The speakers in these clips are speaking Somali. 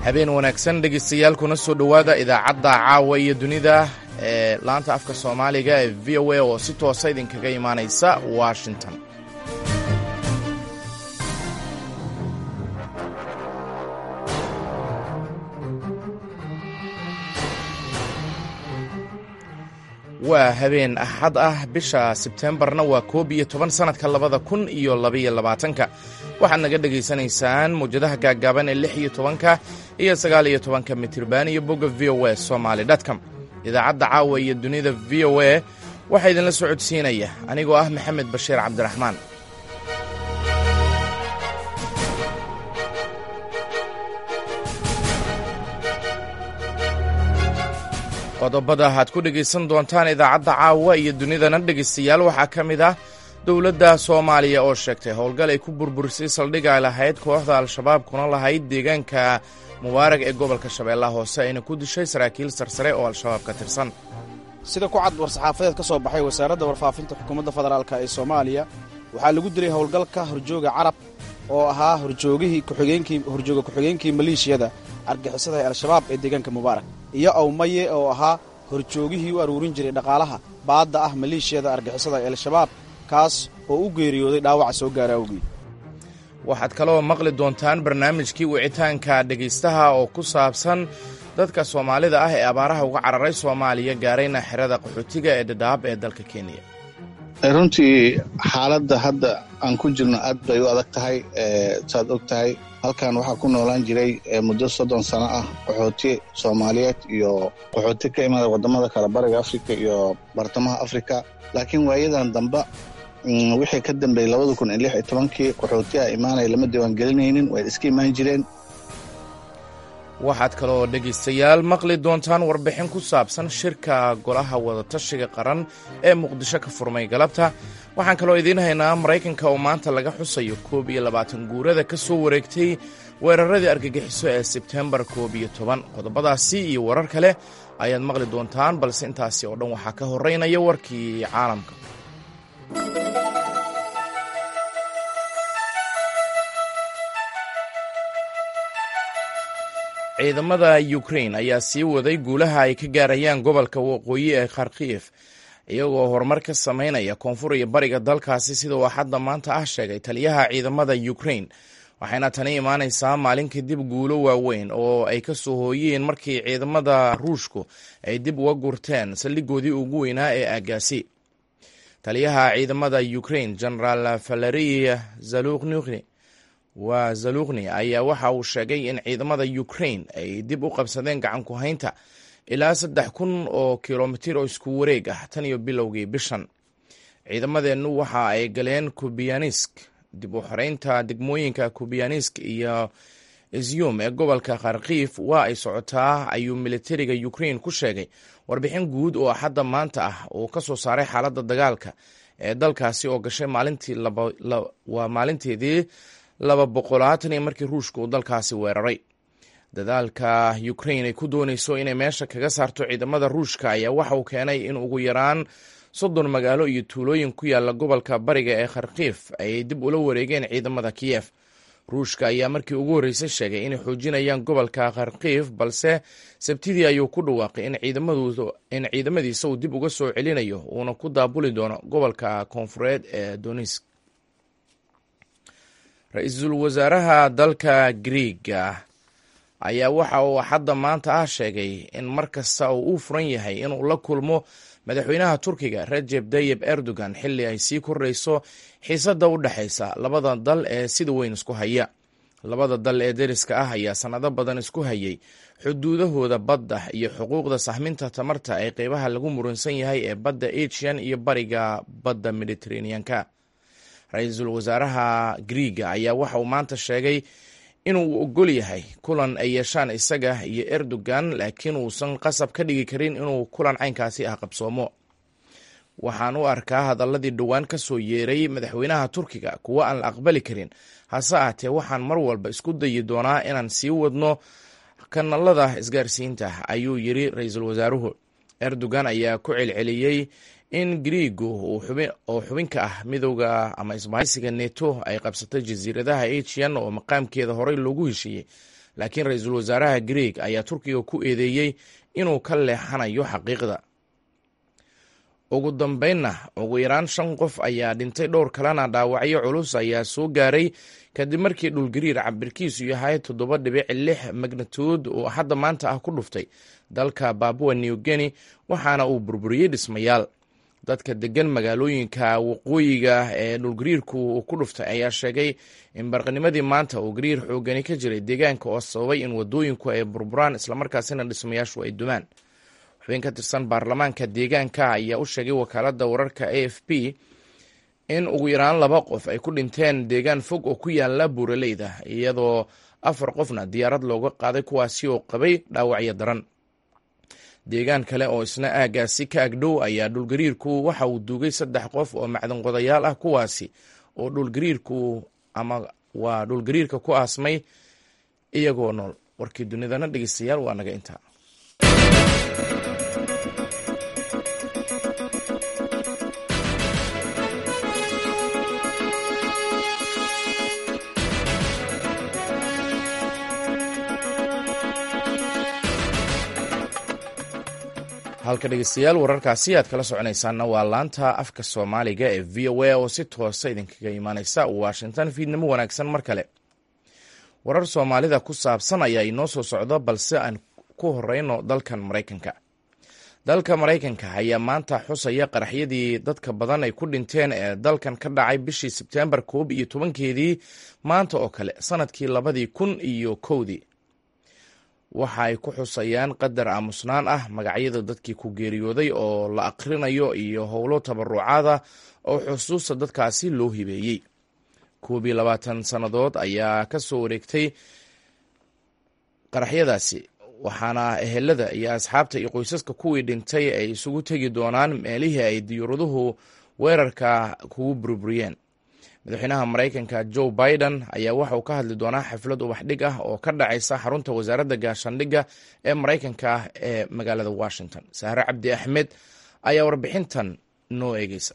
habeen wanaagsan dhegaystayaal kuna soo dhowaada idaacadda caawa iyo dunida ee laanta afka soomaaliga ee v o a oo si toosa idinkaga imaanaysa washington waa habeen axad ah bisha sebtembarna waa koob iyo toban sannadka labada kun iyo labaiyo labaatanka waxaad naga dhegaysanaysaan mawjadaha gaaggaaban ee lix iyo tobanka iyo sagaal iyo tobanka mitirban iyo bogga v o a somaali dtcom idaacadda caawa iyo dunida v o a waxaa idinla socodsiinaya anigoo ah maxamed bashiir cabdiraxmaan qodobada aad ku dhegaysan doontaan idaacadda caawa iyo dunidana dhegaystayaal waxaa ka mid ah dowladda soomaaliya oo sheegtay howlgal ay ku burburisay saldhig ay lahayd kooxda al-shabaab kuna lahayd deegaanka mubaarag ee gobolka shabeellaha hoose ayna ku dishay saraakiil sarsare oo al-shabaab ka tirsan sida ku cad war-saxaafadeed ka soo baxay wasaaradda warfaafinta xukuumadda federaalk ee soomaaliya waxaa lagu dilay howlgalka horjooga carab oo ahaa horjoogihii kuxigeenkii horjooga ku-xigeenkii maleeshiyada argixisada ee al-shabaab ee deegaanka mubaarak iyo awmaye oo ahaa horjoogihii u aruurin jiray dhaqaalaha baadda ah maleeshiyada argixisada ee al-shabaab kaas oo u geeriyooday dhaawaca soo gaara awgeed waxaad kaloo maqli doontaan barnaamijkii wicitaanka dhegaystaha oo ku saabsan dadka soomaalida ah ee abaaraha uga cararay soomaaliya gaarayna xerada qaxootiga ee dhadhaab ee dalka kenya runtii xaaladda hadda aan ku jirno aad bay u adag tahay saad og tahay halkan waxaa ku noolaan jiray muddo soddon sano ah qaxooti soomaaliyeed iyo qaxooti ka imada waddamada kale bariga afrika iyo bartamaha afrika laakiin waayadan damba wixii ka dambeeyey labada kun iyo lix iyo tobankii qaxootiha imaanaya lama diiwaangelinaynin way iska imaan jireen waxaad kaloo dhegaystayaal maqli doontaan warbixin ku saabsan shirka golaha wadatashiga qaran ee muqdisho ka furmay galabta waxaan kaloo idiin haynaa maraykanka oo maanta laga xusayo koob iyo labaatan guurada ka soo wareegtay weeraradii argagixiso ee sebtembar koob iyo toban qodobadaasi iyo warar kale ayaad maqli doontaan balse intaasi oo dhan waxaa ka horeynaya warkii caalamka ciidamada ukrain ayaa sii waday guulaha ay ka gaarayaan gobolka waqooyi ee kharkiif iyagoo horumar ka samaynaya koonfur iyo bariga dalkaasi sida uu axadda maanta ah sheegay taliyaha ciidamada ukrain waxayna tani imaanaysaa maalin kadib guulo waaweyn oo ay ka soo hooyeen markii ciidamada ruushku ay dib uga gurteen saldhigoodii ugu weynaa ee aagaasi taliyaha ciidamada ukrain genaraal valeri zaluqni waa zaluqni ayaa waxa uu sheegay in ciidamada ukrain ay dib u qabsadeen gacan ku haynta ilaa saddex kun oo kilomitir oo isku wareeg ah tan iyo bilowgii bishan ciidamadeennu waxa ay galeen kubianisk dib u xoreynta degmooyinka kubianisk iyo izyum ee gobolka kharkiif waa ay socotaa ayuu militariga ukrain ku sheegay warbixin guud oo axadda maanta ah uu ka soo saaray xaaladda dagaalka ee dalkaasi oo gashay waa maalinteedii laba boqolaatan iyo markii ruushka uu dalkaasi weeraray dadaalka ukrain ay ku doonayso inay meesha kaga saarto ciidamada ruushka ayaa waxa uu keenay in ugu yaraan soddon magaalo iyo tuulooyin ku yaala gobolka bariga ee kharkiif ay dib ula wareegeen ciidamada kiyef ruushka ayaa markii ugu horreysay sheegay inay xoojinayaan gobolka kharkiif balse sabtidii ayuu ku dhawaaqay in ciidamadiisa uu dib uga soo celinayo uuna ku daabuli doono gobolka koonfureed ee donisk ra-iisul wasaaraha dalka griiga ayaa waxa uu axadda maanta ah sheegay in mar kasta oo uu furan yahay inuu la kulmo madaxweynaha turkiga rajeb tayib erdogan xilli ay sii kordhayso xiisadda u dhexaysa labada dal ee sida weyn isku haya labada dal ee deriska ah ayaa sannado badan isku hayay xuduudahooda badda iyo xuquuqda sahminta tamarta ee qeybaha lagu muransan yahay ee badda asian iyo bariga badda mediteraneanka ra-iisul wasaaraha griiga ayaa waxa uu maanta sheegay inuu ogol yahay kulan ay yeeshaan isaga iyo erdogan laakiin uusan qasab ka dhigi karin inuu kulan caynkaasi ah qabsoomo waxaan u arkaa hadaladii dhowaan ka soo yeeray madaxweynaha turkiga kuwo aan la aqbali karin hase ahatee waxaan mar walba isku dayi doonaa inaan sii wadno kanalada isgaarsiinta ayuu yiri ra-iisul wasaaruhu erdogan ayaa ku celceliyey in griigu oo xubin ka ah midowda ama isbahaysiga neto ay qabsatay jasiiradaha asian oo maqaamkeeda horey loogu heshiiyey laakiin ra-iisul wasaaraha greeg ayaa turkiga ku eedeeyey inuu ka leexanayo xaqiiqda ugu dambeynna ugu yaraan shan qof ayaa dhintay dhowr kalena dhaawacyo culus ayaa soo gaaray kadib markii dhulgariir cabirkiisu yahay toddoba dhibic lix magnituud oo hadda maanta ah ku dhuftay dalka babua new guinea waxaana uu burburiyey dhismayaal dadka degan magaalooyinka waqooyiga ee dhulgariirku uu ku dhuftay ayaa sheegay in barqanimadii maanta uu gariir xoogani ka jiray deegaanka oo sababay in wadooyinku ay burburaan islamarkaasina dhismayaashu ay dumaan xubin ka tirsan baarlamaanka deegaanka ayaa u sheegay wakaaladda wararka a f p in ugu yaraan laba qof ay ku dhinteen deegaan fog oo ku yaala buuraleyda iyadoo afar qofna diyaarad looga qaaday kuwaasi oo qabay dhaawacyo daran deegaan kale oo isna aagaasi ka agdhow ayaa dhulgariirku waxa uu duugay saddex qof oo macdan qodayaal ah kuwaasi oo dhulgariirku ama waa dhulgariirka ku aasmay iyagoo nool warkii dunidana dhegeystayaal waa naga intaa halka dhegeystayaal wararkaasi aad kala soconaysaanna waa laanta afka soomaaliga ee v o a oo si toosa idinkaga imaaneysa washington fiidnimo wanaagsan mar kale warar soomaalida ku saabsan ayaa inoo soo socda balse aan ku horeyno dalkan maraykanka dalka maraykanka ayaa maanta xusaya qaraxyadii dadka badan ay ku dhinteen ee dalkan ka dhacay bishii sebtembar koob iyo tobankeedii maanta oo kale sanadkii labadii kun iyo kowdii waxa ay ku xusayaan qadar aamusnaan ah magacyada dadkii ku geeriyooday oo la aqrinayo iyo howlo tabarucaada oo xusuusta dadkaasi loo hibeeyey koob iyo labaatan sannadood ayaa ka soo wareegtay qaraxyadaasi waxaana ehelada iyo asxaabta iyo qoysaska kuwii dhintay ay isugu tegi doonaan meelihii ay diyuuraduhu weerarka kugu burburiyeen madaxweynaha maraykanka joe biden ayaa waxa uu ka hadli doonaa xaflad ubaxdhig ah oo ka dhacaysa xarunta wasaaradda gaashaandhigga ee maraykanka ah ee magaalada washington sahre cabdi axmed ayaa warbixintan noo eegeysa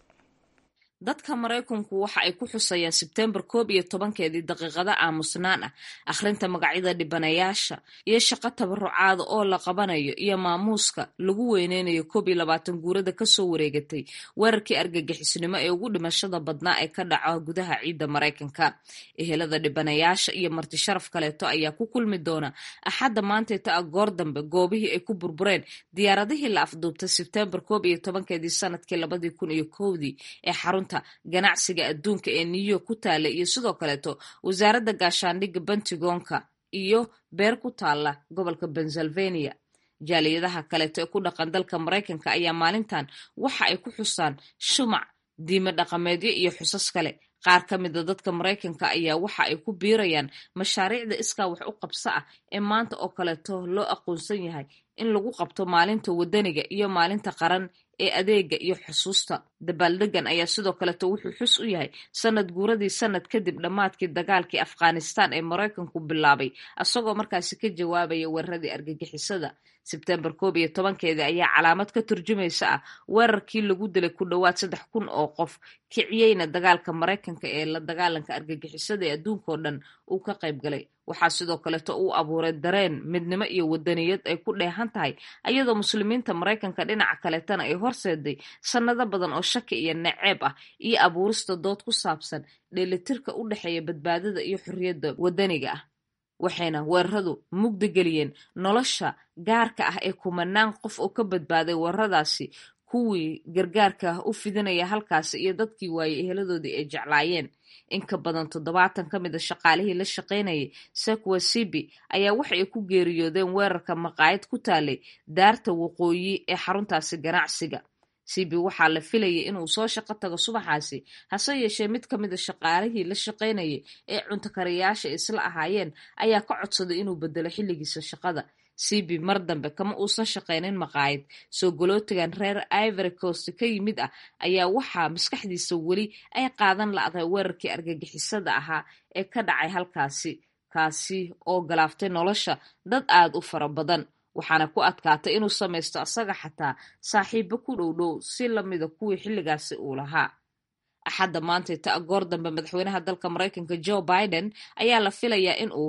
dadka maraykanku waxa ay ku xusayaan sebtembar koob iyo tobankeedii daqiiqada aamusnaan ah akhrinta magacyada dhibanayaasha iyo shaqo tabarucaada oo la qabanayo iyo maamuuska lagu weyneynayo koob iyo labaatan guurada kasoo wareegatay weerarkii argagixisnimo ee ugu dhimashada badnaa ee ka dhaca gudaha ciidda maraykanka ehelada dhibanayaasha iyo marti sharaf kaleeto ayaa ku kulmi doona axadda maanteeta a goor dambe goobihii ay ku burbureen diyaaradihii la afduubtay sebtembar koob iyo tobankeedii sanadkii labadii kun iyo kowdii ee xarunta ganacsiga adduunka ee new york ku taala iyo sidoo kaleeto wasaaradda gaashaandhigga bentigonka iyo beer ku taala gobolka pennsylvania jaaliyadaha kaleeto ee ku dhaqan dalka maraykanka ayaa maalintan waxa ay ku xusaan shumac diime dhaqameedyo iyo xusas kale qaar ka mida dadka maraykanka ayaa waxa ay ku biirayaan mashaariicda iskaa wax u qabso ah ee maanta oo kaleeto loo aqoonsan yahay in lagu qabto maalinta wadaniga iyo maalinta qaran ee adeega iyo xusuusta dabaaldegan ayaa sidoo kaleeto wuxuu xus u yahay sanad guuradii sanad kadib dhammaadkii dagaalkii afghanistan ee maraykanku bilaabay isagoo markaasi ka jawaabaya weeraradii argagixisada sebtembar koob iyo tobankeedii ayaa calaamad ka turjumaysa ah weerarkii lagu dilay ku dhowaad saddex kun oo qof kiciyeyna dagaalka maraykanka ee la dagaalanka argagixisada ee adduunkao dhan uu ka qayb galay waxaa sidoo kaleeto uu abuuray dareen midnimo iyo wadaniyad ay ku dheehan tahay ayadoo muslimiinta maraykanka dhinaca kaleetana ay horseeday sannado badan oo shaki iyo naceeb ah iyo abuurista dood ku saabsan dheelitirka u dhexeeya badbaadada iyo xorriyadda wadaniga ah waxayna weeraradu mugdi geliyeen nolosha gaarka ah ee kumanaan qof oo ka badbaaday weeraradaasi kuwii gargaarka u fidinaya halkaasi iyo dadkii waayey eheladoodii ay jeclaayeen in ka badan toddobaatan ka mid a shaqaalihii la shaqaynayay sekwa sibi ayaa waxa ay ku geeriyoodeen weerarka maqaayad ku taalay daarta waqooyi ee xaruntaasi ganacsiga sibi waxaa la filayay inuu soo shaqo tago subaxaasi hase yeeshee mid ka mid a shaqaalihii la shaqaynayay ee cuntakarayaasha isla ahaayeen ayaa ka codsaday inuu bedelo xilligiisa shaqada sibi mar dambe kama uusan shaqaynin maqaayad soo golootigan reer ivory coast ka yimid ah ayaa waxaa maskaxdiisa weli ay qaadan la'dahay weerarkii argagixisada ahaa ee ka dhacay halkaasi kaasi oo galaaftay nolosha dad aad u fara badan waxaana ku adkaatay inuu samaysto asaga xataa saaxiibo ku dhowdhow si lamida kuwii xilligaasi uu lahaa axadda maantayta goor dambe madaxweynaha dalka maraykanka joe biden ayaa la filayaa in uu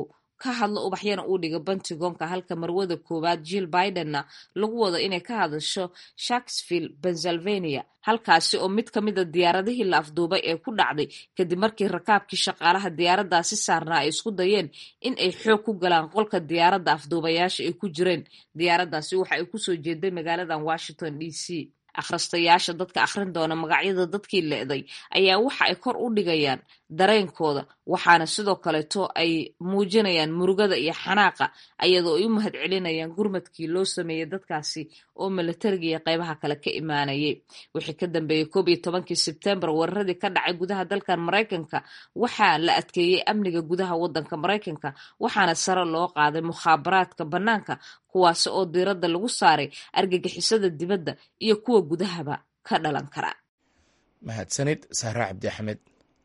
ka hadlo ubaxyana uu dhiga pentagonka halka marwada koowaad jill bidenna lagu wado inay ka hadasho sharksville pennsylvania halkaasi oo mid ka mida diyaaradihii la afduubay ee ku dhacday kadib markii rakaabkii shaqaalaha diyaaraddaasi saarnaa ay isku dayeen in ay xoog ku galaan qolka diyaaradda afduubayaasha ay ku jireen diyaaraddaasi waxa ay kusoo jeeday magaaladan washington d c akhristayaasha dadka akhrin doona magacyada dadkii le'day ayaa waxa ay kor u dhigayaan dareenkooda waxaana sidoo kaleeto ay muujinayaan murugada iyo xanaaqa ayadoo ay u mahad celinayaan gurmadkii loo sameeyey dadkaasi oo milatariga iyo qeybaha kale ka imaanayay wixii ka dambeeyey koob iyo tobankii sebtembar weeraradii ka dhacay gudaha dalkan maraykanka waxaa la adkeeyey amniga gudaha wadanka maraykanka waxaana sare loo qaaday mukhaabaraadka bannaanka kuwaasi oo diiradda lagu saaray argagixisada dibadda iyo kuwa gudahaba ka dhalan kara mahadsanid sahra cabdi axmed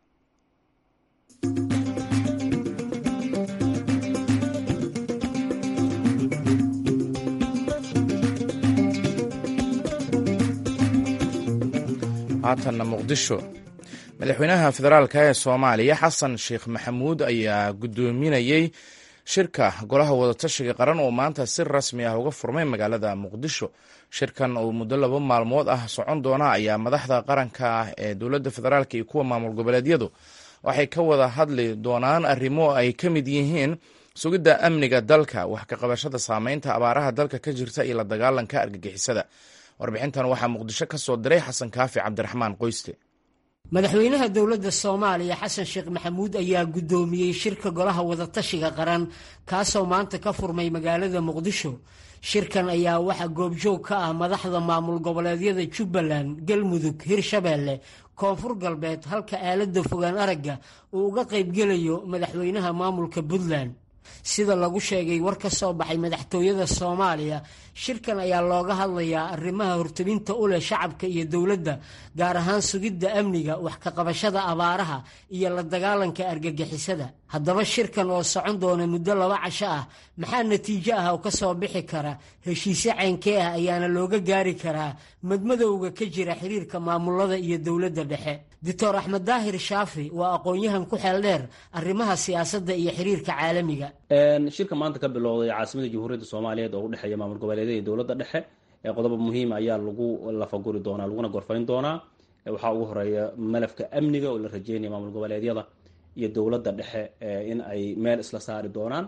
haatanna muqdisho madaxweynaha federaalka ee soomaaliya xasan sheekh maxamuud ayaa guddoominayey shirka golaha wadatashiga qaran oo maanta si rasmi ah uga furmay magaalada muqdisho shirkan oo muddo laba maalmood ah socon doona ayaa madaxda qaranka ah ee dowladda federaalk iyo kuwa maamul goboleedyadu waxay ka wada hadli doonaan arrimo ay ka mid yihiin sugidda amniga dalka wax ka qabashada saameynta abaaraha dalka ka jirta iyo la dagaalanka argagixisada warbixintan waxaa muqdisho ka soo diray xasan kaafi cabdiraxmaan qoyste madaxweynaha dowladda soomaaliya xasan sheekh maxamuud ayaa guddoomiyey shirka golaha wadatashiga qaran kaasoo maanta ka furmay magaalada muqdisho shirkan ayaa waxaa goobjoog ka ah madaxda maamul goboleedyada jubbaland galmudug hirshabeelle koonfur galbeed halka aaladda fogaan aragga uu uga qaybgelayo madaxweynaha maamulka puntland sida lagu sheegay war ka soo baxay madaxtooyada soomaaliya shirkan ayaa looga hadlayaa arrimaha hortobinta u leh shacabka iyo dowladda gaar ahaan sugidda amniga wax ka qabashada abaaraha iyo la dagaalanka argagixisada haddaba shirkan oo socon doona muddo laba casho ah maxaa natiijo ah oo ka soo bixi kara heshiisyo ceynkee ah ayaana looga gaari karaa madmadowga ka jira xiriirka maamulada iyo dowladda dhexe doctor axmed daahir shaafi waa aqoon-yahan ku xeel dheer arrimaha siyaasadda iyo xiriirka caalamiga shirka maanta ka bilowday caasimada jamhuuriyadda soomaaliyeed oo udhexeeya maamul goboleedyada iyo dowladda dhexe qodobo muhiim ayaa lagu lafaguri doonaa laguna gorfayn doonaa waxaa ugu horeeya malafka amniga oo la rajeynaya maamul goboleedyada iyo dowladda dhexe in ay meel isla saari doonaan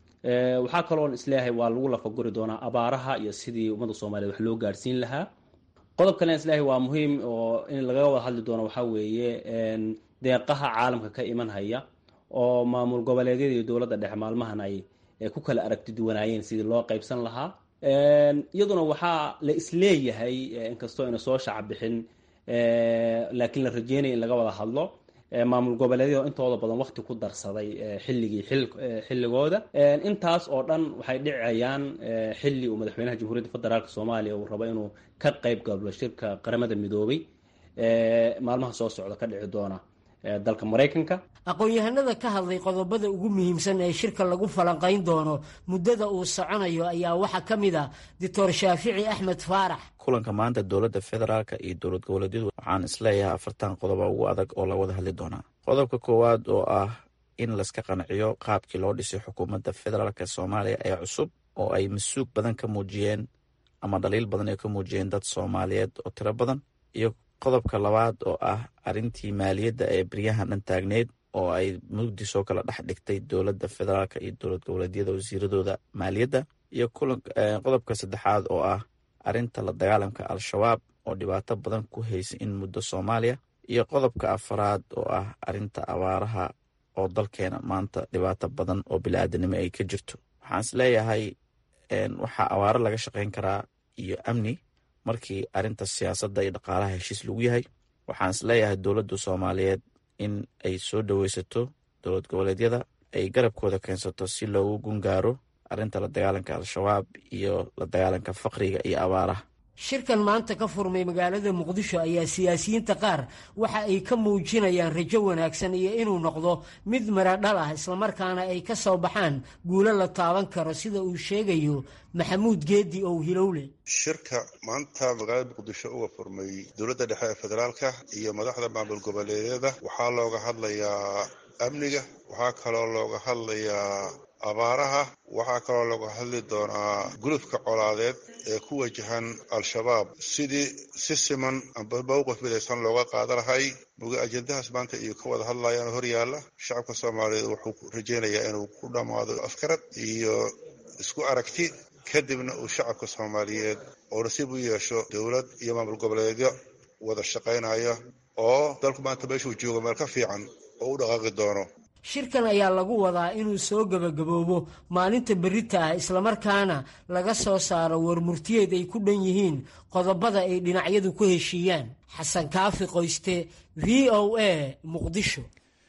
waxaa kaloon isleeyahay waa lagu lafaguri doonaa abaaraha iyo sidii ummadda soomaliyeed wax loo gaadhsiin lahaa qodob kalen isleeyahay waa muhiim oo in lagaga wada hadli doono waxaa weeye deeqaha caalamka ka iman haya oo maamul goboleedyada iyo dowladda dhexe maalmahan ay ku kala aragti duwanaayeen sidii loo qaybsan lahaa iyaduna waxaa la isleeyahay inkastoo ina soo shaca bixin laakiin la rajeynaya in laga wada hadlo maamul goboleedyada intooda badan waqti ku darsaday xilligii xilligooda intaas oo dhan waxay dhicayaan xilli uu madaxweynaha jamhuuriyadda federaalk soomaaliya uu rabo inuu ka qayb gablo shirka qaramada midoobay maalmaha soo socda ka dhici doona dalka maraykanka aqoon-yahanada ka hadlay qodobada ugu muhiimsan ee shirka lagu falanqayn doono muddada uu soconayo ayaa waxaa ka mid ah doctor shaafici axmed faarax kulanka maanta dowladda federaalka iyo dowlad goboleedyadu waxaan isleeyahay afartan qodoba ugu adag oo la wada hadli doonaa qodobka koowaad oo ah in layska qanciyo qaabkii loo dhisay xukuumadda federaalk soomaaliya ee cusub oo ay masuug badan ka muujiyeen ama dhaliil badan ay ka muujiyeen dad soomaaliyeed oo tiro badan iyo qodobka labaad oo ah arrintii maaliyadda ee beryahan dhan taagneyd oo ay mugdi soo kala dhex dhigtay dowladda federaalk iyo dowlad goboleedyada wasiiradooda maaliyadda iyo qodobka saddexaad oo ah arrinta la dagaalamka al-shabaab oo dhibaato badan ku haysay in muddo soomaaliya iyo qodobka afaraad oo ah arrinta abaaraha oo dalkeena maanta dhibaato badan oo bili-aadanimo ay ka jirto waxaan is leeyahay waxaa abaaro laga shaqayn karaa iyo amni markii arrinta siyaasadda iyo dhaqaalaha heshiis lagu yahay waxaan is leeyahay dowladda soomaaliyeed in ay soo dhoweysato dowlad goboleedyada ay garabkooda keensato si loogu gungaaro arrinta la dagaalanka al-shabaab iyo la dagaalanka faqriga iyo abaaraha shirkan maanta ka furmay magaalada muqdisho ayaa siyaasiyiinta qaar waxa ay ka muujinayaan rajo wanaagsan iyo inuu noqdo mid maradhal ah islamarkaana ay ka soo baxaan guulo la taaban karo sida uu sheegayo maxamuud geedi ow hilowle shirka maanta magaalada muqdisho uga furmay dowladda dhexe ee federaalka iyo madaxda maamul goboleedyada waxaa looga hadlayaa amniga waxaa kaloo looga hadlayaa abaaraha waxaa kaloo lagu hadli doonaa gulufka colaadeed ee ku wajahan al-shabaab sidii si siman amba mowqif midaysan looga qaada lahay muga ajendahaas maanta iyo ka wada hadlayaan hor yaalla shacabka soomaaliyeed wuxuu rajaynayaa inuu ku dhammaado afkarad iyo isku aragti kadibna uu shacabka soomaaliyeed oo nasiib u yeesho dowlad iyo maamul goboleedyo wada shaqaynaya oo dalku maanta meeshuu joogo meel ka fiican oo u dhaqaaqi doono shirkan ayaa lagu wadaa inuu soo gebagaboobo maalinta berita ah islamarkaana laga soo saaro warmurtiyeed ay ku dhan yihiin qodobada ay dhinacyadu ku heshiiyaan xasan kaafi qoyste v o a muqdisho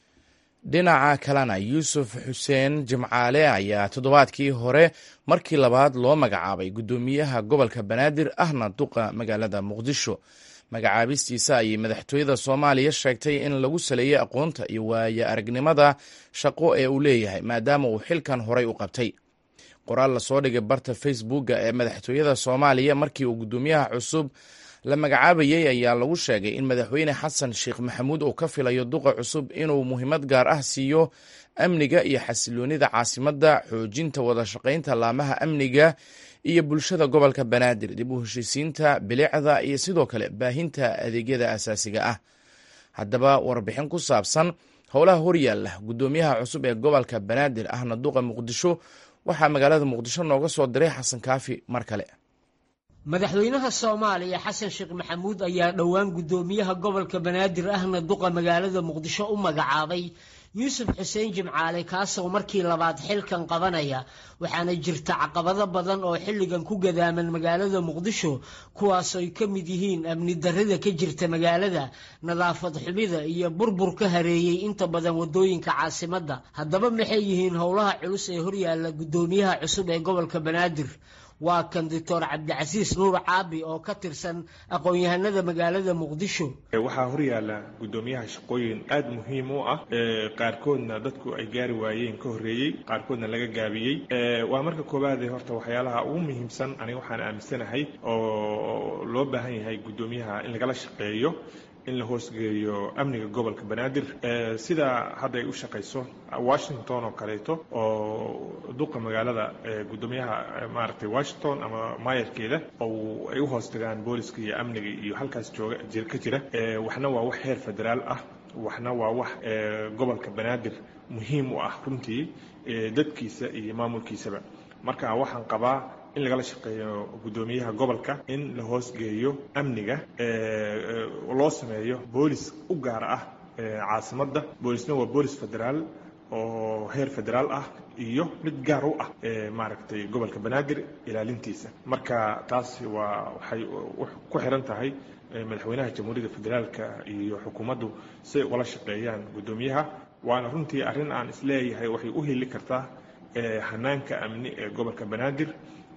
dhinaca kalena yuusuf xuseen jimcaale ayaa toddobaadkii hore markii labaad loo magacaabay guddoomiyaha gobolka banaadir ahna duqa magaalada muqdisho magacaabistiisa ayay madaxtooyada soomaaliya sheegtay in lagu saleeyey aqoonta iyo waaye aragnimada shaqo ee uu leeyahay maadaama uu xilkan horay u qabtay qoraal lasoo dhigay barta facebooka ee madaxtooyada soomaaliya markii uu guddoomiyaha cusub la magacaabayey ayaa lagu sheegay in madaxweyne xasan sheekh maxamuud uu ka filayo duqa cusub inuu muhiimad gaar ah siiyo amniga iyo xasiloonida caasimadda xoojinta wada shaqaynta laamaha amniga iyo bulshada gobolka banaadir dib u heshiisiinta bilicda iyo sidoo kale baahinta adeegyada asaasiga ah haddaba warbixin ku saabsan howlaha horyaalla guddoomiyaha cusub ee gobolka banaadir ahna duqa muqdisho waxaa magaalada muqdisho nooga soo diray xasan kaafi mar kale madaxweynaha soomaaliya xasan sheekh maxamuud ayaa dhowaan guddoomiyaha gobolka banaadir ahna duqa magaalada muqdisho u magacaabay yuusuf xuseen jimcaale kaasoo markii labaad xilkan qabanaya waxaana jirta caqabado badan oo xilligan ku gadaaman magaalada muqdisho kuwaasoo ay ka mid yihiin amni darrida ka jirta magaalada nadaafad xumida iyo burbur ka hareeyey inta badan wadooyinka caasimadda haddaba maxay yihiin howlaha culus ee horyaalla guddoomiyaha cusub ee gobolka banaadir waa kan doctor cabdicasiis nuur caabi oo ka tirsan aqoon-yahanada magaalada muqdisho waxaa horyaala guddoomiyaha shaqooyin aada muhiim u ah qaarkoodna dadku ay gaari waayeen ka horreeyey qaarkoodna laga gaabiyey waa marka koowaade horta waxyaalaha ugu muhiimsan aniga waxaan aaminsanahay oo loo baahan yahay guddoomiyaha in lagala shaqeeyo in la hoosgeeyo amniga gobolka banaadir sida hadda ay u shaqayso washington oo kaleeto oo duqa magaalada guddoomiyaha maaragtay washington ama maayarkeeda oo ay u hoos tagaan booliska iyo amniga iyo halkaas jooga ka jira waxna waa wax heer federaal ah waxna waa wax gobolka banaadir muhiim u ah runtii dadkiisa iyo maamulkiisaba marka waxaan qabaa in lagala shaqeeyo guddoomiyaha gobolka in la hoosgeeyo amniga loo sameeyo boolis u gaar ah caasimadda boolisna waa boolis federaal oo heer federaal ah iyo mid gaar u ah maaragtay gobolka banaadir ilaalintiisa marka taas waa waxay ku xiran tahay madaxweynaha jamhuuriyadda federaalka iyo xukuumaddu siay ugala shaqeeyaan guddoomiyaha waana runtii arrin aan isleeyahay waxay u heli kartaa hanaanka amni ee gobolka banaadir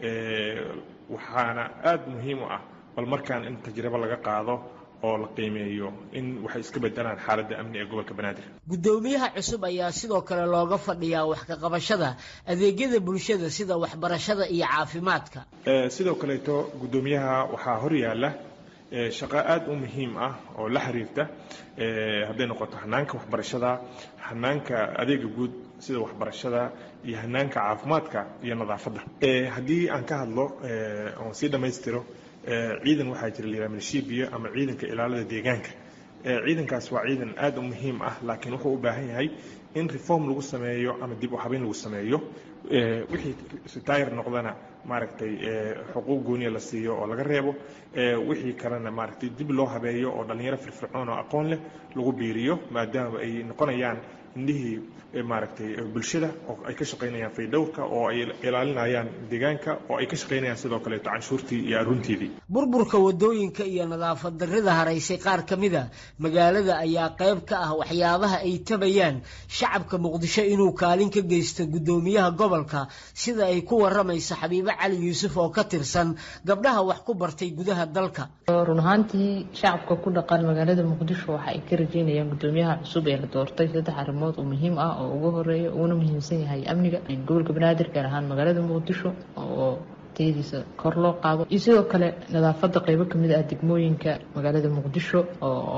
waxaana aada muhiim u ah bal markaan in tajribo laga qaado oo la qiimeeyo in waxay iska bedelaan xaaladda amni ee gobolka banaadir guddoomiyaha cusub ayaa sidoo kale looga fadhiyaa wax ka qabashada adeegyada bulshada sida waxbarashada iyo caafimaadka sidoo kaleeto guddoomiyaha waxaa horyaala shaqo aada u muhiim ah oo la xiriirta hadday noqoto hanaanka waxbarashada hanaanka adeega guud sida waxbarashada iyo hanaanka caafimaadka iyo nadaafadda haddii aan ka hadlo oon sii dhammaystiro ciidan waxaa jira la yidhaha milishibiya ama ciidanka ilaalada deegaanka ciidankaas waa ciidan aada u muhiim ah laakiin wuxuu u baahan yahay in reform lagu sameeyo ama dib u habeyn lagu sameeyo wixii retire noqdana maaragtay xuquuq gooniya la siiyo oo laga reebo wixii kalena maaragtay dib loo habeeyo oo dhallinyaro firfircoon oo aqoon leh lagu biiriyo maadaama ay noqonayaan indhihii maaragtay bulshada oo ay ka shaqaynayaan faydhowrka oo ay ilaalinayaan deegaanka oo ay ka shaqaynayaan sidoo kaleeto canshuurtii iyo arunteedii burburka wadooyinka iyo nadaafad darrida haraysay qaar ka mida magaalada ayaa qayb ka ah waxyaabaha ay tabayaan shacabka muqdisho inuu kaalin ka geysto guddoomiyaha gobolka sida ay ku waramayso xabiibo cali yuusuf oo ka tirsan gabdhaha wax ku bartay gudaha dalka run ahaantii shacabka ku dhaqan magaalada muqdisho waxa ay ka rajeynayaan guddoomiyaha cusub ee la doortay saddex arrimood oo muhiim ah oo ugu horeeya uuna muhiimsan yahay amniga gobolka banaadir gaar ahaan magaalada muqdisho oo tayadiisa kor loo qaado iyo sidoo kale nadaafadda qeybo kamid ah degmooyinka magaalada muqdisho oo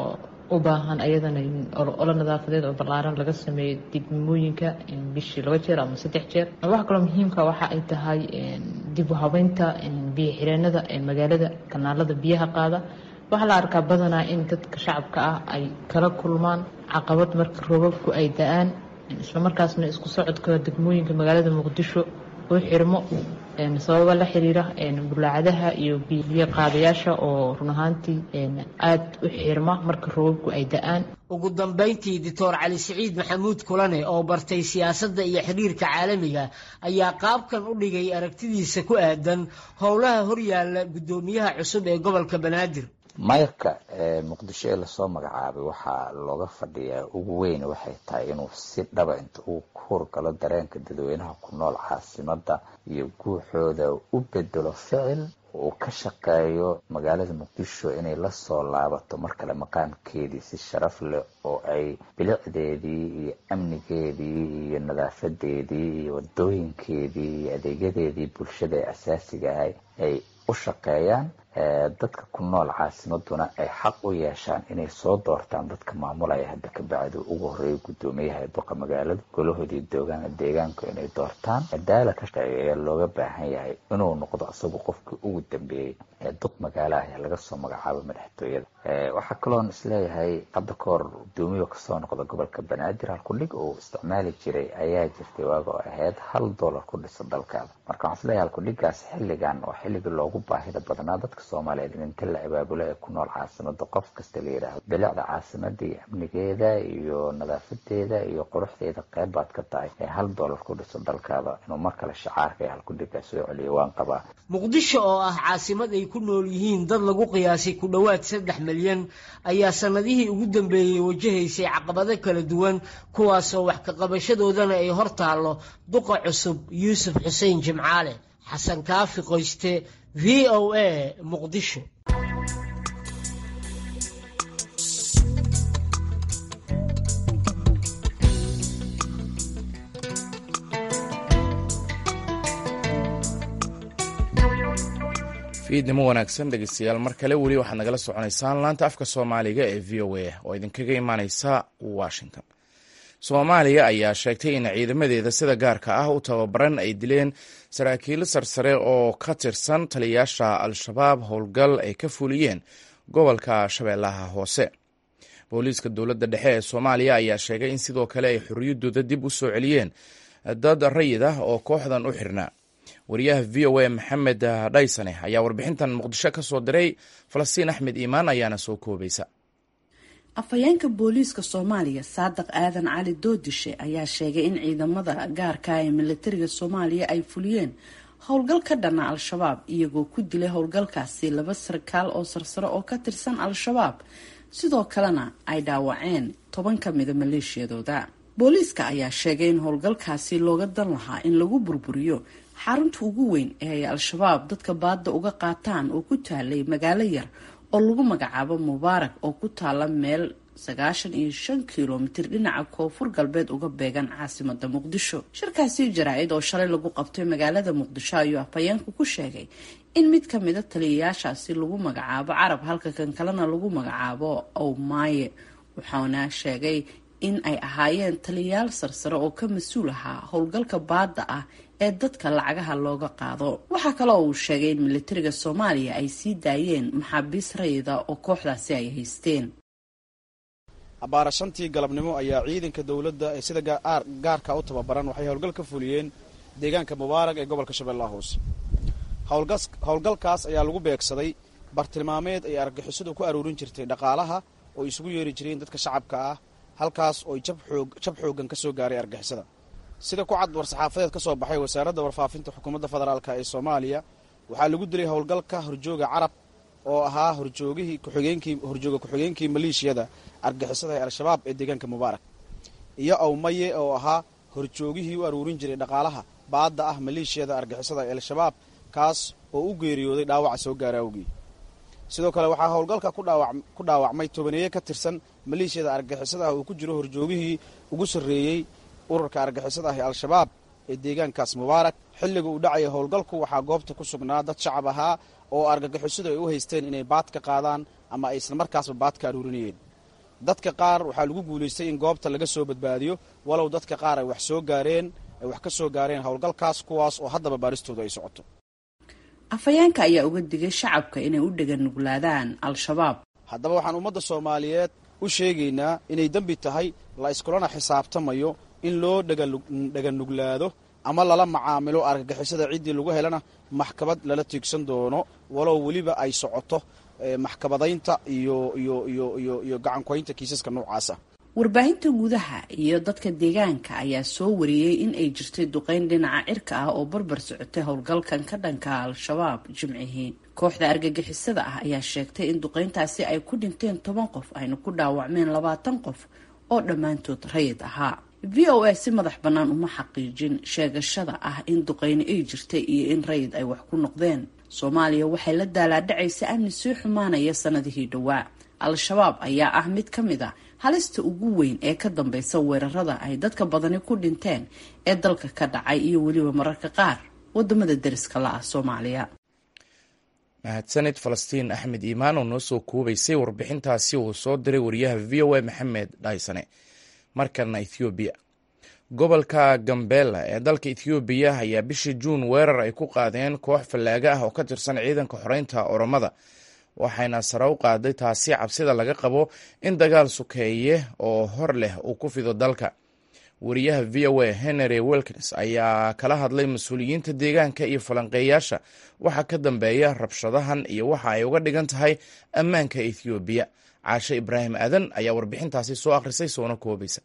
u baahan ayadana olo nadaafadeed oo ballaaran laga sameeyo degmooyinka bishii laba jeer ama saddex jeer waxa kaloo muhiimka waxa ay tahay dib u habeynta biyo xireenada magaalada kanaalada biyaha qaada waxaa la arkaa badanaa in dadka shacabka ah ay kala kulmaan caqabad marka roobabku ay da-aan islamarkaasna isku socodka degmooyinka magaalada muqdisho uu xirmo sababa la xiriira bulaacadaha iyo biyo qaadayaasha oo run ahaantii aada u xirma marka roobabku ay da-aan ugu dambayntii doctor cali siciid maxamuud kulane oo bartay siyaasadda iyo xiriirka caalamiga ayaa qaabkan u dhigay aragtidiisa ku aadan howlaha horyaalla guddoomiyaha cusub ee gobolka banaadir mayrka muqdisho ee lasoo magacaabay waxaa looga fadhiyaa ugu weyn waxay tahay inuu si dhaba inta uu ku hurgalo dareenka dadweynaha ku nool caasimada iyo guuxooda u bedelo ficil uu ka shaqeeyo magaalada muqdisho inay lasoo laabato mar kale maqaamkeedii si sharaf leh oo ay bilicdeedii iyo amnigeedii iyo nadaafadeedii iyo wadooyinkeedii iyo adeegyadeedii bulshada ee asaasiga ahay ay u shaqeeyaan dadka ku nool caasimaduna ay xaq u yeeshaan inay soo doortaan dadka maamulaya hadda ka bacdi ugu horeeya guddoomiyaha duqa magaalada golahoodii doogaan deegaanku inay doortaan cadaala ka shaqeeya ayaa looga baahan yahay inuu noqdo isagu qofkii ugu dambeeyey ee duq magaalaha ee laga soo magacaabo madaxtooyada waxaa kaloon isleeyahay hadda ka hor guddoomiya kasoo noqda gobolka banaadir halkudhig uu isticmaali jiray ayaa jirtay waaga oo ahayd hal dollar ku dhisa dalkaada marka waxaan isleeyahay halkudhigaas xilligan oo xilligii loogu baahida badnaa dadka soomaaliyeed in inta la abaabulo ee ku nool caasimada qof kasta la yidhaahdo bilicda caasimada iyo amnigeeda iyo nadaafadeeda iyo quruxdeeda qeyb baad ka tahay ee hal dollar ku dhiso dalkaada inuu mar kale shacaarka ee halkudhigaa soo celiyo waan qabaa muqdisho oo ah caasimad ay ku nool yihiin dad lagu qiyaasay ku dhowaad saddex milyan ayaa sanadihii ugu dambeeyey wajahaysay caqabado kala duwan kuwaasoo wax ka qabashadoodana ay hor taallo duqa cusub yuusuf xuseen jimcaale xasan kaafi qoyste v o a muqdisho fiidnimo wanaagsan dhegeystayaal mar kale weli waxaad nagala soconaysaan laanta afka soomaaliga ee v o a oo idinkaga imaaneysa washington soomaaliya ayaa sheegtay in ciidamadeeda sida gaarka ah u tababaran ay dileen saraakiil sarsare oo ka tirsan taliyayaasha al-shabaab howlgal ay ka fuliyeen gobolka shabeellaha hoose booliiska dowladda dhexe ee soomaaliya ayaa sheegay in sidoo kale ay xorriyaddooda dib u soo celiyeen dad rayid ah oo kooxdan u xirnaa wariyaha v o a maxamed dhaysane ayaa warbixintan muqdisho ka soo diray falastiin axmed iimaan ayaana soo koobaysa afhayeenka booliiska soomaaliya saadiq aadan cali doodishe ayaa sheegay in ciidamada gaarka ee militariga soomaaliya ay fuliyeen howlgal ka dhana al-shabaab iyagoo ku dilay howlgalkaasi laba sarkaal oo sarsare oo ka tirsan al-shabaab sidoo kalena ay dhaawaceen toban ka mida maleeshiyadooda booliiska ayaa sheegay in howlgalkaasi looga dan lahaa in lagu burburiyo xarunta ugu weyn ee ay al-shabaab dadka baadda uga qaataan oo ku taalay magaalo yar oo lagu magacaabo mubaarak oo ku taala meel sagaashan iyo shan kilomitir dhinaca koonfur galbeed uga beegan caasimada muqdisho shirkaasi jaraa-id oo shalay lagu qabtay magaalada muqdisho ayuu afhayeenku ku sheegay in mid ka mida taliyayaashaasi lagu magacaabo carab halka kan kalena lagu magacaabo owmaaye wuxuuna sheegay in ay ahaayeen taliyayaal sarsare oo ka mas-uul ahaa howlgalka baadda ah ee dadka lacagaha looga qaado waxaa kaloo uu sheegay in militariga soomaaliya ay sii daayeen maxaabiis rayida oo kooxdaasi ay haysteen abbaara shantii galabnimo ayaa ciidanka dowladda ee sida gaarka u tababaran waxay howlgal ka fuliyeen deegaanka mubaarag ee gobolka shabeellaha hoose howlgalkaas ayaa lagu beegsaday bartilmaameed ay argagixisadu ku aruurin jirtay dhaqaalaha oo isugu yeeri jireen dadka shacabka ah halkaas oo jab xooggan ka soo gaaray argixisada sida ku cad war-saxaafadeed ka soo baxay wasaaradda warfaafinta xukuumadda federaalk ee soomaaliya waxaa lagu dilay howlgalka horjooga carab oo ahaa horjoogihii kuxigeenkii horjooga ku-xigeenkii maleeshiyada argixisada ee al-shabaab ee deegaanka mubaarak iyo awmaye oo ahaa horjoogihii u aruurin jiray dhaqaalaha baadda ah maleeshiyada argixisada ee al-shabaab kaas oo u geeriyooday dhaawaca soo gaara awgii sidoo kale waxaa howlgalka ku dhaawacmay tobaneeye ka tirsan maleeshiyada argixisada ah uu ku jiro horjoogihii ugu sarreeyey ururka argixisada ah ee al-shabaab ee deegaankaas mubaarak xilliga uu dhacaya howlgalku waxaa goobta ku sugnaa dad shacab ahaa oo argagixisadu ay u haysteen inay baad ka qaadaan ama ay isla markaasba baad ka aruurinayeen dadka qaar waxaa lagu guulaystay in goobta laga soo badbaadiyo walow dadka qaar ay wax soo gaareen ay wax ka soo gaareen howlgalkaas kuwaas oo haddaba baaristooda ay socoto afhayeenka ayaa uga digay shacabka inay u dheganuglaadaan al-shabaab haddaba waxaan ummadda soomaaliyeed u sheegaynaa inay dembi tahay la iskulana xisaabtamayo in loo dheganuglaado ama lala macaamilo argagixisada ciddii lagu helana maxkamad lala tiigsan doono walow weliba ay socoto maxkamadaynta iyo iyo iyo iyo iyo gacankoynta kiisaska noocaasa warbaahinta gudaha iyo dadka deegaanka ayaa soo wariyey in ay jirtay duqeyn dhinaca cirka ah oo barbar socotay howlgalkan ka dhanka al-shabaab jimcihii kooxda argagixisada ah ayaa sheegtay in duqeyntaasi ay ku dhinteen toban qof ayna ku dhaawacmeen labaatan qof oo dhammaantood rayid ahaa v o a si madax bannaan uma xaqiijin sheegashada ah in duqeyni ay jirtay iyo in rayid ay wax ku noqdeen soomaaliya waxay la daalaadhacaysa amni sii xumaanaya sanadihii dhowaa al-shabaab ayaa ah mid ka mid a halista ugu weyn ee ka dambeysa weerarada ay dadka badani ku dhinteen ee dalka ka dhacay iyo weliba mararka qaar wadamada deriska la ah soomaaliya mahadsanid falastiin axmed iimaan oo noo soo koobaysay warbixintaasi uu soo diray wariyaha v o a maxamed dhaysane markana ethoobiya gobolka gambela ee dalka ethoobiya ayaa bishii juun weerar ay ku qaadeen koox fallaaga ah oo ka tirsan ciidanka xoreynta oromada waxayna sare u qaaday taasi cabsida laga qabo in dagaal sukeeye oo hor leh uu ku fido dalka wariyaha v o a henry wilkins ayaa kala hadlay mas-uuliyiinta deegaanka iyo falanqeeyaasha waxaa ka dambeeya rabshadahan iyo waxa ay uga dhigan tahay ammaanka ethoobiya caashe ibraahim aadan ayaa warbixintaasi soo akhrisay soona koobaysa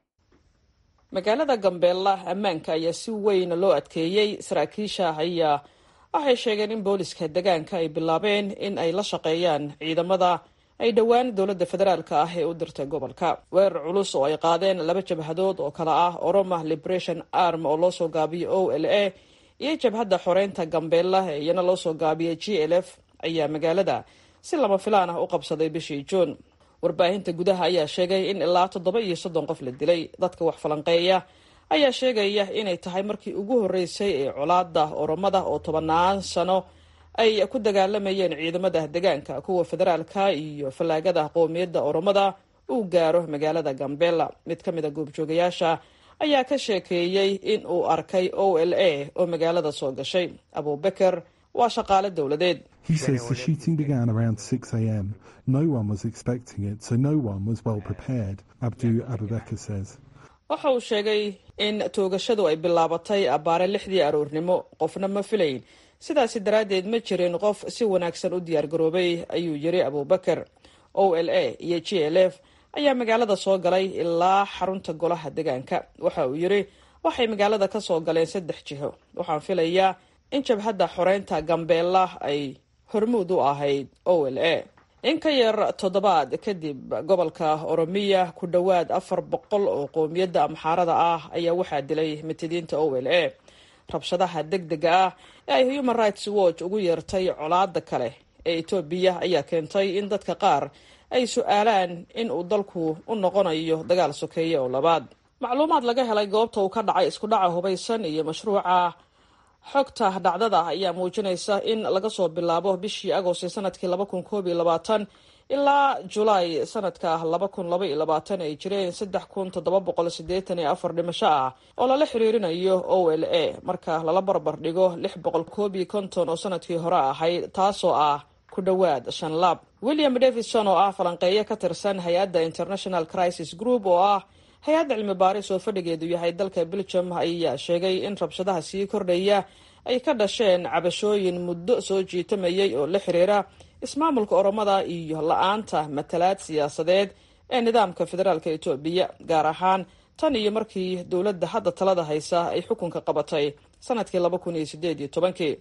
magaalada gambeella ammaanka ayaa si weyn loo adkeeyey saraakiisha ayaa waxay sheegeen in booliska deegaanka ay bilaabeen in ay la shaqeeyaan ciidamada ay dhowaan dowladda federaalka ah ee u dirtay gobolka weerar culus oo ay qaadeen laba jabhadood oo kale ah oroma liberation arm oo loo soo gaabiyo o l a iyo jabhadda xoreynta gambeella ee iyana loo soo gaabiyay g l f ayaa magaalada si lama filaan ah u qabsaday bishii juun warbaahinta gudaha ayaa sheegay in ilaa toddoba iyo soddon qof la dilay dadka wax falanqeeya ayaa sheegaya inay tahay markii ugu horreysay ee colaada oromada oo tobanaan sano ay ku dagaalamayeen ciidamada deegaanka kuwa federaalka iyo fallaagada qoomiyadda oromada uu gaaro magaalada gambela mid ka mid a goobjoogayaasha ayaa ka sheekeeyey in uu arkay o l a oo magaalada soo gashay abubeker waa shaqaale dowladeed He says the shooting began around 6 a.m. No one was expecting it, so no one was well prepared, Abdu Abubakar says. waxa uu sheegay in toogashadu ay bilaabatay abbaare lixdii aroornimo qofna ma filayn sidaasi daraaddeed ma jirin qof si wanaagsan u diyaargaroobay ayuu yiri abuubakar o l a iyo g l f ayaa magaalada soo galay ilaa xarunta golaha deegaanka waxa uu yiri waxay magaalada ka soo galeen saddex jiho waxaan filayaa in jabhadda xoreynta gambeella ay hormuud u ahayd o l a in ka yar toddobaad kadib gobolka oromiya ku dhowaad afar boqol oo qoomiyadda amxaarada ah ayaa waxaa dilay matidiinta o l a rabshadaha deg dega ah ee ay human rights watch ugu yeertay colaada kale ee etoobiya ayaa keentay in dadka qaar ay su-aalaan in uu dalku u noqonayo dagaal sokeeye oo labaad macluumaad laga helay goobta uu ka dhacay isku dhaca hubaysan iyo mashruuca xogta dhacdada ayaa muujinaysa in laga soo bilaabo bishii agosti sanadkii laba kun koob iyo labaatan ilaa julaay sanadka laba kun laba iyo labaatan ay jireen saddex kun toddoba boqol siddeetan iyo afar dhimasho ah oo lala xiriirinayo o l a marka lala barbar dhigo lix boqol koob iyo konton oo sanadkii hore ahayd taasoo ah ku dhowaad shan laab william davidson oo ah falanqeeyo ka tirsan hay-adda international crisis group oo ah hay-adda cilmi baaris oo fadhigeedu yahay dalka belgium ayaa sheegay in rabshadaha sii kordhaya ay ka dhasheen cabashooyin muddo soo jiitamayay oo la xiriira ismaamulka oromada iyo la-aanta matalaad siyaasadeed ee nidaamka federaalka etoobiya gaar ahaan tan iyo markii dowladda hadda talada haysa ay xukunka qabatay sanadkii laba kun iyo sideed iyo tobankii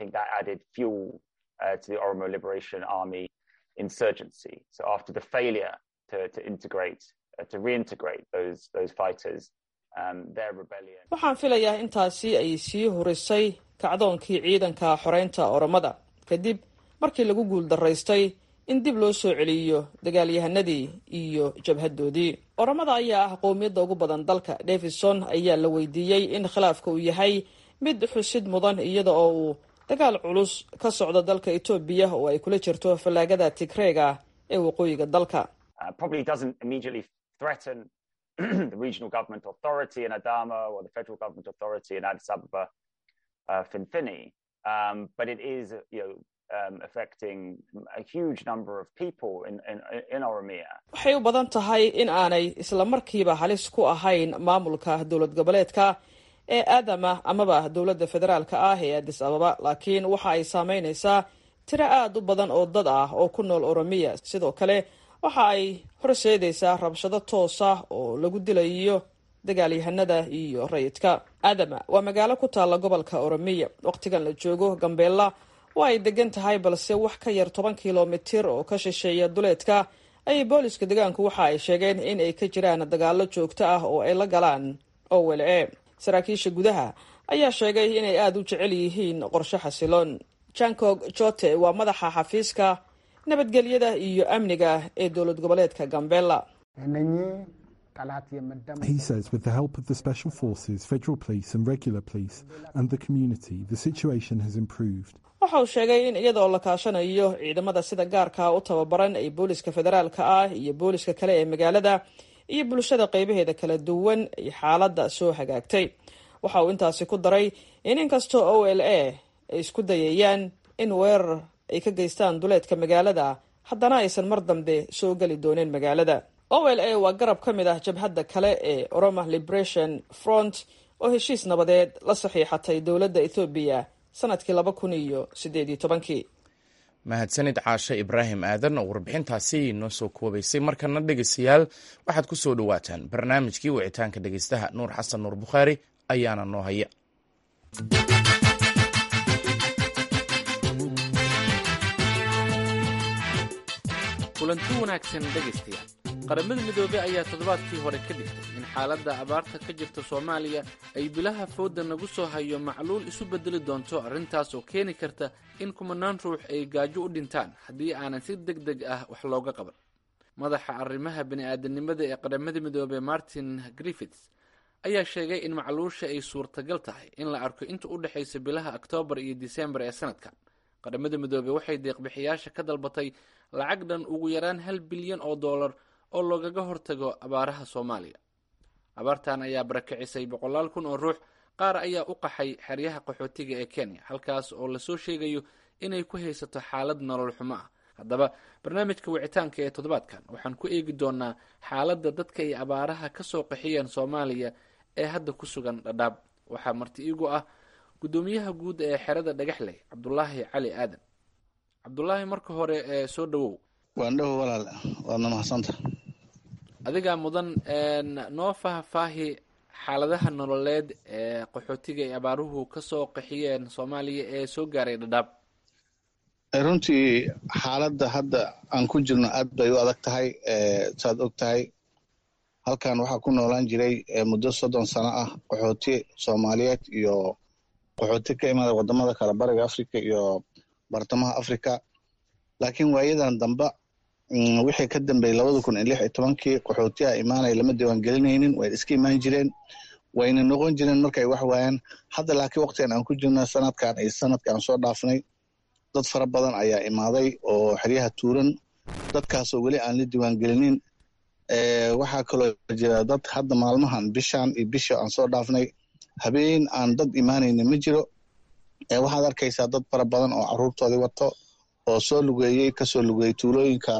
waxaan filayaa intaasi ay sii hurisay kacdoonkii ciidanka xoreynta oromada kadib markii lagu guul daraystay in dib loo soo celiyo dagaalyahanadii iyo jabhadoodii oromada ayaa ah qowmiyadda ugu badan dalka davidson ayaa la weydiiyey in khilaafka uu yahay mid xusid mudan iyada oo uu dagaal culus ka socdo dalka etoobiya oo ay kula jirto fallaagada tigreega ee waqooyiga dalka probably doesn't immediately threaten the regional government authority in Adama or the federal government authority in Addis Ababa, uh, Finfini, um, but it is, you know, um, affecting a huge number of people in, in, in Oromia. waxay u badan tahay in aanay isla markiiba halis ku ahayn maamulka dowlad goboleedka ee aadama amaba dowladda federaalka ah ee addis ababa laakiin waxa ay saameynaysaa tiro aad u badan oo dad ah oo ku nool oromiya sidoo kale waxa ay horseedaysaa rabshado toos ah oo lagu dilayo dagaalyahanada iyo rayidka aadama waa magaalo ku taalla gobolka oromiya wakhtigan la joogo gambeella waa ay degan tahay balse wax ka yar toban kilomitir oo ka shisheeya duleedka ayay booliska deegaanku waxa ay sheegeen in ay ka jiraan dagaalo joogto ah oo ay la galaan owle saraakiisha gudaha ayaa sheegay inay aada u jecel yihiin qorshe xasiloon jankog jote waa madaxa xafiiska nabadgelyada iyo amniga ee dowlad goboleedka gambela He says with the help of the special forces, federal police and regular police and the community, the situation has improved. waxa uu sheegay in iyadaoo la kaashanayo ciidamada sida gaarka u tababaran ee booliska federaalka ah iyo booliska kale ee magaalada iyo bulshada qeybaheeda kala duwan ay xaaladda soo hagaagtay waxa uu intaasi ku daray in inkastoo o l a ay isku dayayaan in weerar ay ka geystaan duleedka magaalada haddana aysan mar dambe soo geli dooneen magaalada o l a waa garab ka mid ah jabhadda kale ee oroma liberation front oo heshiis nabadeed la saxiixatay dowladda ethoobiya sanadkii laba kun iyo sideed iyo tobankii mahadsanid caashe ibraahim aadan oo warbixintaasi noo soo koobaysay markana dhegeystayaal waxaad ku soo dhowaataan barnaamijkii wicitaanka dhegeystaha nuur xasan nuur bukhaari ayaana noo haya kulanti wanaagsan dhegaystayaal qaramada midoobey ayaa toddobaadkii hore ka dhigtay in xaaladda abaarta ka jirta soomaaliya ay bilaha fooda nagu soo hayo macluul isu bedeli doonto arrintaas oo keeni karta in kumanaan ruux ay gaajo u dhintaan haddii aanan si deg deg ah wax looga qaban madaxa arrimaha bini-aadanimada ee qaramada midoobey martin griffits ayaa sheegay in macluusha ay suurtagal tahay in la arko inta u dhexaysa bilaha oktoobar iyo disembar ee sanadkan qaramada midoobey waxay deeqbixiyaasha ka dalbatay lacag dhan ugu yaraan hal bilyan oo dollar oo loogaga hortago abaaraha soomaaliya abaartan ayaa barakicisay boqolaal kun oo ruux qaar ayaa u qaxay xeryaha qaxootiga ee kenya halkaas oo lasoo sheegayo inay ku haysato xaalad nolol xumo ah haddaba barnaamijka wicitaanka ee toddobaadkan waxaan ku eegi doonaa xaaladda dadka ay abaaraha ka soo qaxiyeen soomaaliya ee hadda ku sugan dhadhaab waxaa marti iigu ah guddoomiyaha guud ee xerada dhagaxley cabdulaahi cali aadan cabdulaahi marka hore ee soo dhawow waan dhowo walaal waadna mahadsanta adigaa mudan noo faahfaahi xaaladaha nololeed ee qaxootiga ay abaaruhu ka soo qaxiyeen soomaaliya ee soo gaaray dhadhaab runtii xaaladda hadda aan ku jirno aad bay u adag tahay saad og tahay halkan waxaa ku noolaan jiray muddo soddon sano ah qaxooti soomaaliyeed iyo qaxooti ka imaada wadamada kale bariga africa iyo bartamaha africa laakiin waayadan damba wixii ka dambeeyey labada kun iyo lix iyo tobankii qaxootiha imaanaya lama diiwaangelinaynin way iska imaan jireen wayna noqon jireen markay wax waayaan hadda laakiin waqtigan aan ku jirna sanadkan iyo sanadkaan soo dhaafnay dad fara badan ayaa imaaday oo xeryaha tuuran dadkaasoo weli aan la diiwaangelinin waxaa kaloo jira dad hadda maalmahan bishan iyo bisha aan soo dhaafnay habeen aan dad imaanaynin ma jiro waxaad arkaysaa dad fara badan oo caruurtoodii wato oo soo lugeeyey kasoo lugeeyey tuulooyinka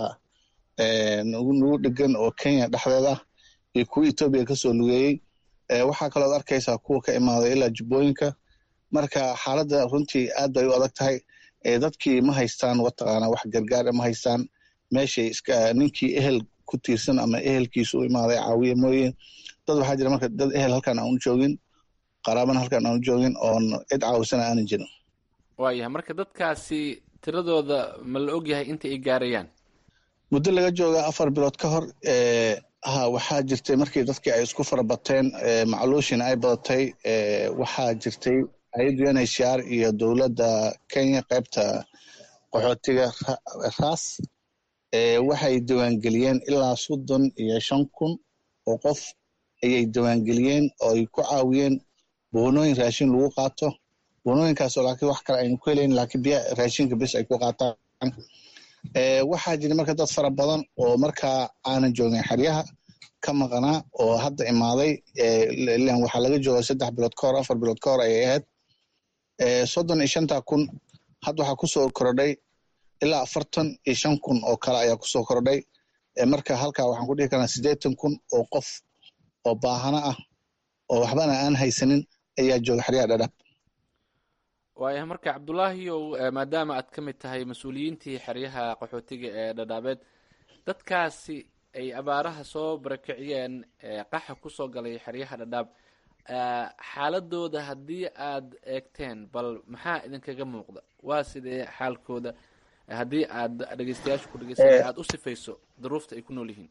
nagu dhegan oo kenya dhexdeed ah iyo kuwa etoobiya kasoo lugeeyey waxaa kalooad arkaysaa kuwa ka imaaday ilaa jubbooyinka marka xaaladda runtii aad bay u adag tahay dadkii ma haystaan wataqaana wax gargaar ma haystaan meeshay iska ninkii ehel ku tiirsan ama ehelkiisu u imaaday caawiye mooye dad waxaa jira marka dad ehel halkan aan u joogin qaraabana halkan aan u joogin oon cid caawisana aanan jirin waayahay marka dadkaasi tiradooda ma la ogyahay inta ay gaarayaan muddo laga jooga afar bilood ka hor ha waxaa jirtay markii dadkii ay isku farabateen macluushina ay badatay waxaa jirtay hay-adda unhcr iyo dowladda kenya qaybta qaxootiga ras waxay diiwaangeliyeen ilaa soddon iyo shan kun oo qof ayay diiwaangeliyeen oo ay ku caawiyeen boonooyin raashin lagu qaato boonooyinkaasoo laakiin wax kale aynu ku helayn laakiin biya raashinka bis ay ku qaataan waxaa jira marka dad fara badan oo markaa aanan joogin xeryaha ka maqnaa oo hadda imaaday ilan waxaa laga jooga saddex bilood ka hor afar bilood ka hor ayay ahayd soddon iyo shanta kun hadda waxaa kusoo kordhay ilaa afartan iyo shan kun oo kale ayaa kusoo kordhay marka halkaa waxaan ku dhihi karnaa siddeetan kun oo qof oo baahano ah oo waxbana aan haysanin ayaa jooga xeryaha dhadhaab waaya marka cabdulaahiyow maadaama aad ka mid tahay mas-uuliyiintii xeryaha qaxootiga ee dhadhaabeed dadkaasi ay abaaraha soo barakiciyeen qaxa kusoo galay xeryaha dhadhaab xaaladooda haddii aad eegteen bal maxaa idinkaga muuqda waa sidee xaalkooda haddii aad dhegeystayaasha ku dhegeysanay aada u sifayso duruufta ay ku nool yihiin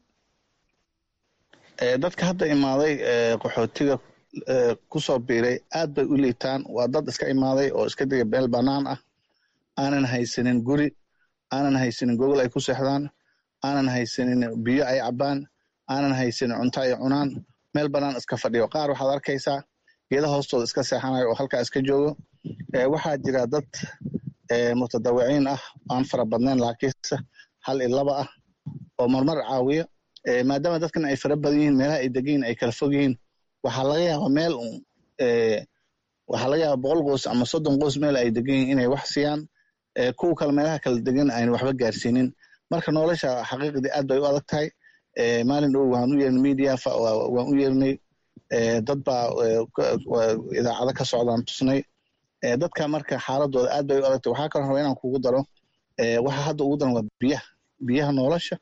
dadka hadda imaaday qaxootiga kusoo biiray aad bay u liitaan waa dad iska imaaday oo iska diga meel bannaan ah aanan haysanin guri aanan haysanin gogol ay ku seexdaan aanan haysanin biyo ay cabbaan aanan haysanin cunto ay cunaan meel bannaan iska fadhiyo qaar waxaad arkaysaa geeda hoostooda iska seexanayo oo halkaa iska joogo waxaa jira dad mutadawiciin ah aan fara badnayn laakiinse hal iyo laba ah oo marmar caawiyo maadaama dadkan ay fara badan yihiin meelaha ay degan yihin ay kala fog yihiin waxaa laga yaaba meel un waxaa laga yaaba boqol qoys ama soddon qoys meel ay degan yihin inay wax siiyaan kuwa kale meelaha kala degan ayna waxba gaarsiinin marka nolosha xaqiiqdii aad bay u adag tahay maalin dhow waan u yeernay media waan u yeernay dad baa idaacado ka socdaan tusnay dadka marka xaaladooda aad bay u adagtay waxaa kaloo raba inaan kugu daro waxa hadda ugu daran waa biyaha biyaha nolosha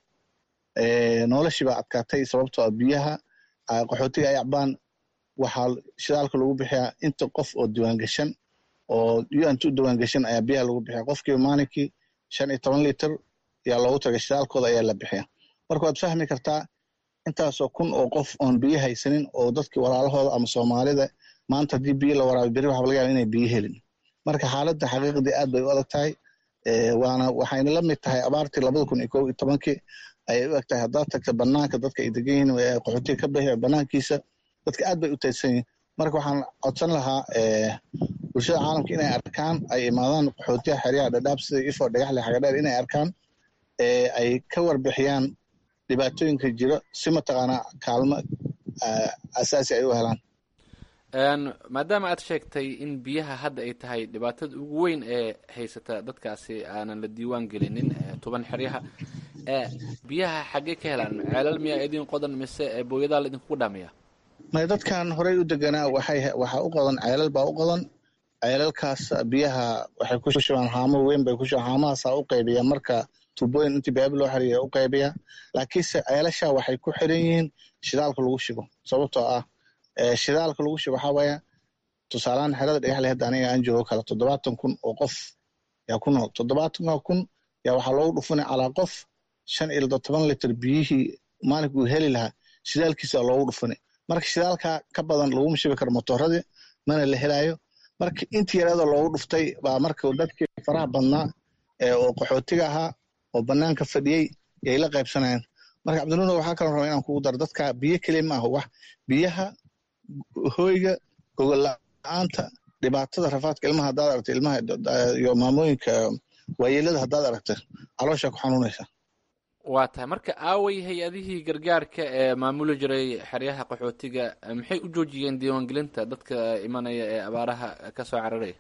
noloshii baa adkaatay sababtoo ah biyaha qaxootiga ay acbaan waxaa shidaalka lagu bixiyaa inta qof oo diiwaangashan oo unt u diiwaangashan ayaa biyaha lagu bixiya qofkiiba maalinkii shan iyo toban liter ayaa loogu tagay shidaalkooda ayaa la bixiya marka waad fahmi kartaa intaasoo kun oo qof oon biyo haysanin oo dadkii walaalahooda ama soomaalida maanta haddii biyo la waraabi beri waxaa laga yaaba inay biyo helin marka xaaladda xaqiiqdii aad bay u adag tahay waana waxayna la mid tahay abaartii labada kun iyo kow iyo tobankii ayay u eg tahay haddaad tagta banaanka dadka ay degan yihiin qaxootiga ka bixi banaankiisa dadka aad bay u taysan yihin marka waxaan codsan lahaa bulshada caalamka inay arkaan ay imaadaan qaxootiyaha xeryaha dhadhaab sida ifo dhagaxle xagadheer inay arkaan ay ka warbixiyaan dhibaatooyinka jiro si mataqaanaa kaalmo asaasi ay u helaan maadaama aad sheegtay in biyaha hadda ay tahay dhibaatada ugu weyn ee haysata dadkaasi aanan la diiwaan gelinin toban xeryaha biyaha xaggee ka helaan ceelal miyaa idin qodan mise booyadaa la idinkugu dhaamiya may dadkan horey u deganaa waxay waxaa u qodan ceelal baa u qodan ceelalkaas biyaha waxay ku shubaan haamo weyn bay ku shubaan haamahaasaa u qaybiya marka tuubooyin intii beeb loo xiriya u qaybiya laakiinse ceelasha waxay ku xiran yihiin shidaalka lagu shubo sababtoo ah shidaalka lagu shubo waxaa waaya tusaalahaan xerada dhagaxle hadda aniga aan joogo kale toddobaatan kun oo qof yaa ku nool toddobaatanka kun yaa waxaa loogu dhufunay calaa qof shan iyo toban liter biyihii maalinkuu heli lahaa shidaalkiisa loogu dhufunay marka shidaalka ka badan laguma shubi karo motooradii mana la helaayo marka intii yareedoo loogu dhuftay baa marka dadkii faraha badnaa oo qaxootiga ahaa oo banaanka fadhiyey yay la qaybsanayaan marka cabdinuuna waxaa kaloo raba inaan kugu daro dadka biyo keliya ma aha wax biyaha hoyga gogol la-aanta dhibaatada rafaadka ilmaha haddaad aragta ilmaha iyo maamooyinka waayeelada haddaad aragta calooshaa ku xanuunaysa waa tahay marka aaway hay-adihii gargaarka ee maamuli jiray xeryaha qaxootiga maxay u joojiyeen diiwaangelinta dadka imanaya ee abaaraha ka soo cararaya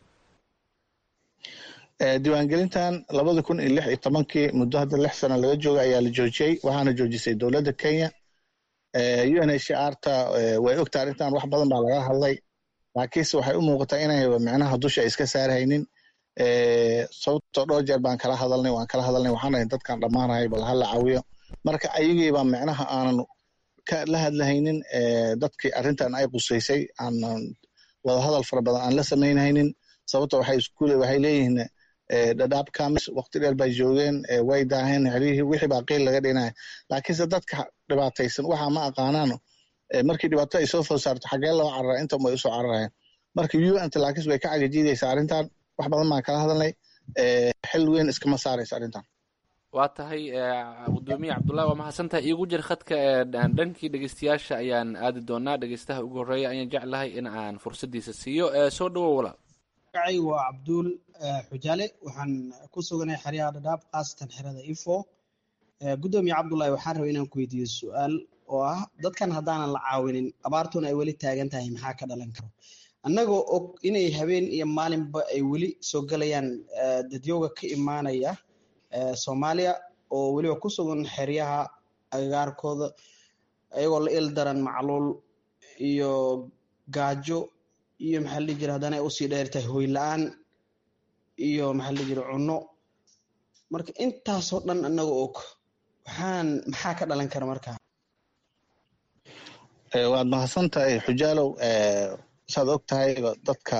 diiwaangelintan labada kun iyo lix iyo tobankii muddo hadda lix sano laga jooga ayaa la joojiyey waxaana joojisay dowladda kenya u n h r ta way ogta arrintan wax badan baa laga hadlay laakiinse waxay u muuqataa inay micnaha dusha ay iska saarhaynin sababtoo dhowr jeer baan kala hadalnay waan kala hadalnay waxaan dhahay dadkan dhammaanay bal hala caawiyo marka ayagiiba micnaha aanan la hadlahaynin dadkii arrintan ay qusaysay aanan wadahadal fara badan aan la samaynhaynin sababto waxay iskuule waxay leeyihiin dhadhaab kamis waqti dheer bay joogeen way daaheen xerihii wixii baa qiil laga dhinaya laakiinse dadka dhibaataysan waxa ma aqaanaano markii dhibaato ay soo food saarto xagee loo cararaa intan way usoo cararayaan marka u n laakiinse way ka cagajiidaysaa arrintan wax badan baan kala hadalnay xil weyn iskama saaraysa arrintan waa tahay gudoomiye cabdullahi waa mahadsantahay iigu jir khadka dhankii dhegeystayaasha ayaan aadi doonaa dhegeystaha ugu horreeya ayaan jeclahay in aan fursaddiisa siiyo soo dhawow walaal magacay waa cabduul xujaale waxaan ku suganahay xeryaha dhadhaab khaasatan xerada ifo guddoomiye cabdullaahi waxaan rabay inaan ku weydiiyo su-aal oo ah dadkan haddaanan la caawinin abaartuna ay weli taagan tahay maxaa ka dhalan karo annagoo og inay habeen iyo maalinba ay weli soo gelayaan dadyooga ka imaanaya soomaaliya oo weliba ku sugan xeryaha agagaarkooda ayagoo la il daran macluul iyo gaajo iyo maxaa la dhihi jira haddana ay usii dheer tahay hoy la-aan iyo maxaa la dhihi jira cunno marka intaasoo dhan annaga og waxaan maxaa ka dhalan kara markaa waad mahadsan tahay xujaalow saad og tahay dadka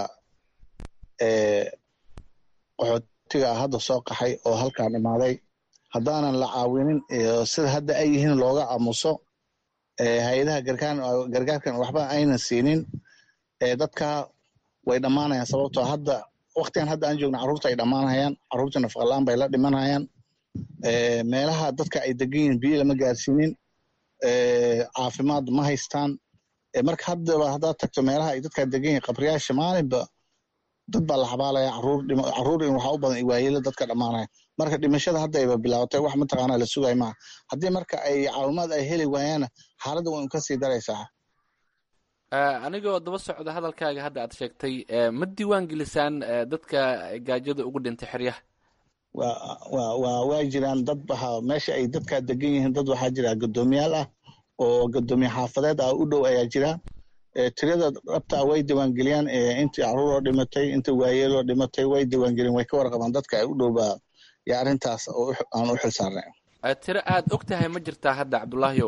qaxootiga ah hadda soo qaxay oo halkaan imaaday haddaanan la caawinin sida hadda ay yihiin looga aamuso hay-adaha gargaarkan waxba aynan siinin dadka way dhammaanayaan sababtoo hadda waktigan hadda aan joogna carruurta ay dhammaanayaan carruurta nafaqalaan bay la dhimanayaan meelaha dadka ay degan yihiin biyo lama gaarsiinin caafimaad ma haystaan marka haddaba haddaad tagto meelaha ay dadkaa degan yihiin qabriyaasha maalinba dad baa la xabaalaya carruur in waxaa u badan waayelo dadka dhammaanaya marka dhimashada haddayba bilaabatay wax mataqaanaa la sugay maaha haddii marka ay caawimaad ay heli waayaana xaaladda way ka sii daraysaa anigoo daba socda hadalkaaga hadda aad sheegtay ma diiwaan gelisaan dadka gaajada ugu dhintay xeryaha wa waa jiraan dad waxa meesha ay dadkaa degan yihiin dad waxaa jira guddoomiyaal ah oo guddoomiye xaafadeed ah u dhow ayaa jira tirada dhabtaa way diiwaangeliyaan intii caruuroo dhimatay inta waayeeloo dhimatay way diiwaangeliyaan way ka warqabaan dadka ay u dhowbaa yo arrintaas aan u xil saarnay tiro aad og tahay ma jirtaa hadda cabdullaahiyow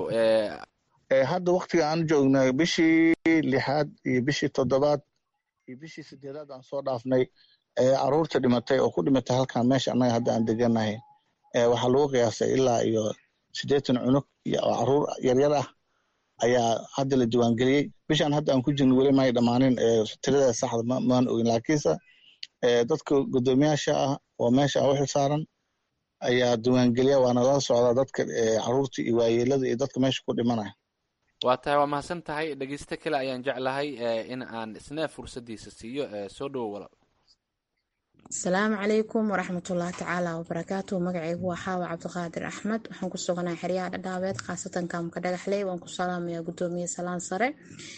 hadda waktiga aan joognay bishii lixaad iyo bishii toddobaad iyo bishii sideedaad aan soo dhaafnay caruurta dhimatay oo ku dhimatay halkan meesha annaga hadda aan deganahay waxaa lagu qiyaasay ilaa iyo siddeetan cunug oo caruur yaryar ah ayaa hadda la diiwaangeliyey bishaan hadda aan ku jirno weli may dhammaanin tirada saxda maan ogin laakiinse dadka guddoomiyaasha ah oo meesha u xil saaran ayaa diiwaangeliya waana la socdaa dadka caruurta iyo waayeelada iyo dadka meesha ku dhimanaya waa tahay waa mahadsan tahay dhegeysto kale ayaan jeclahay in aan isna fursaddiisa siiyo soo dhowo walaal asalaamu calaykum waraxmatullahi tacaala wabarakaatu magacaygu waa xaawa cabdiqaadir axmed waxaan ku suganahay xeryaha dhadhaabeed khaasatan kaamka dhagaxley waan ku salaamayaa guddoomiye salaan sare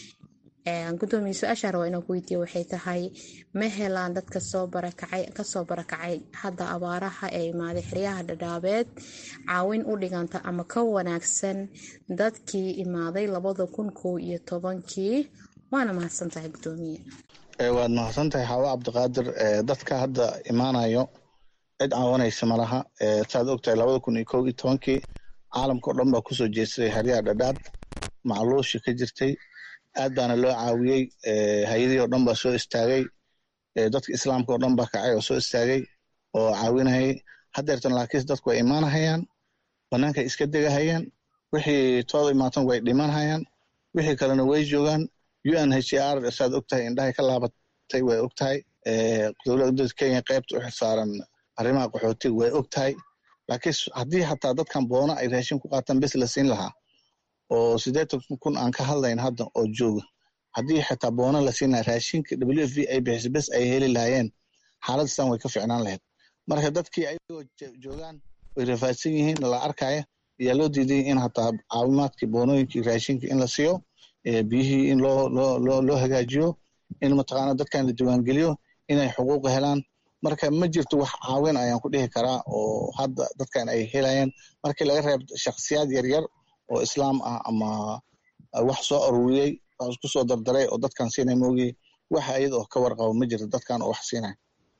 gudoomiye su-aashaan rabaa inaan ku weydiiya waxay tahay ma helaan dadka soo barakacay kasoo barakacay hadda abaaraha ee imaaday xeryaha dhadhaabeed caawin u dhiganta ama ka wanaagsan dadkii imaaday labada kun kow iyo tobankii waana mahadsan tahay gudoomiye waad mahadsan tahay xaawo cabdiqaadir dadka hadda imaanayo cid caawanaysa malaha saad ogtahay labada kun iyo kow iyo tobankii caalamka o dhan baa kusoo jeedsaday xeryaha dhadhaab macluushi ka jirtay aad baana loo caawiyey hay-adihii oo dhan baa soo istaagay dadka islaamka oo dhan baa kacay oo soo istaagay oo caawinayay haddeertan laakiinse dadku way imaanahayaan banaanka iska degahayaan wixii tooda imaatan way dhimanhayaan wixii kalena way joogaan u n h r saad ogtahay indhahay ka laabatay way ogtahay dowladda kenya qaybta u xilsaaran arrimaha qaxootiga way ogtahay laakiin haddii xataa dadkan boona ay raashin ku qaataan bes la siin lahaa oo siddeetan kun aan ka hadlayn hadda oo jooga haddii xitaa boona la siin lahaa raashinka w f v ay bixiso bes ay heli lahaayeen xaaladastan way ka ficnaan lahayd marka dadkii ayagoo joogaan way rafaadsan yihiin la arkaya ayaa loo diiday in hataa caawimaadkii boonooyinkii raashinka in la siiyo biyihii in loo loo loo loo hagaajiyo in mataqaana dadkan la diiwaangeliyo inay xuquuq helaan marka ma jirto wax caawin ayaan ku dhihi karaa oo hadda dadkan ay helayaan markii laga reeb shakhsiyaad yaryar oo islaam ah ama wax soo aruuriyey wax isku soo dardaray oo dadkan siinay moogii waxa iyada oo ka warqabo ma jirto dadkan oo wax siinaya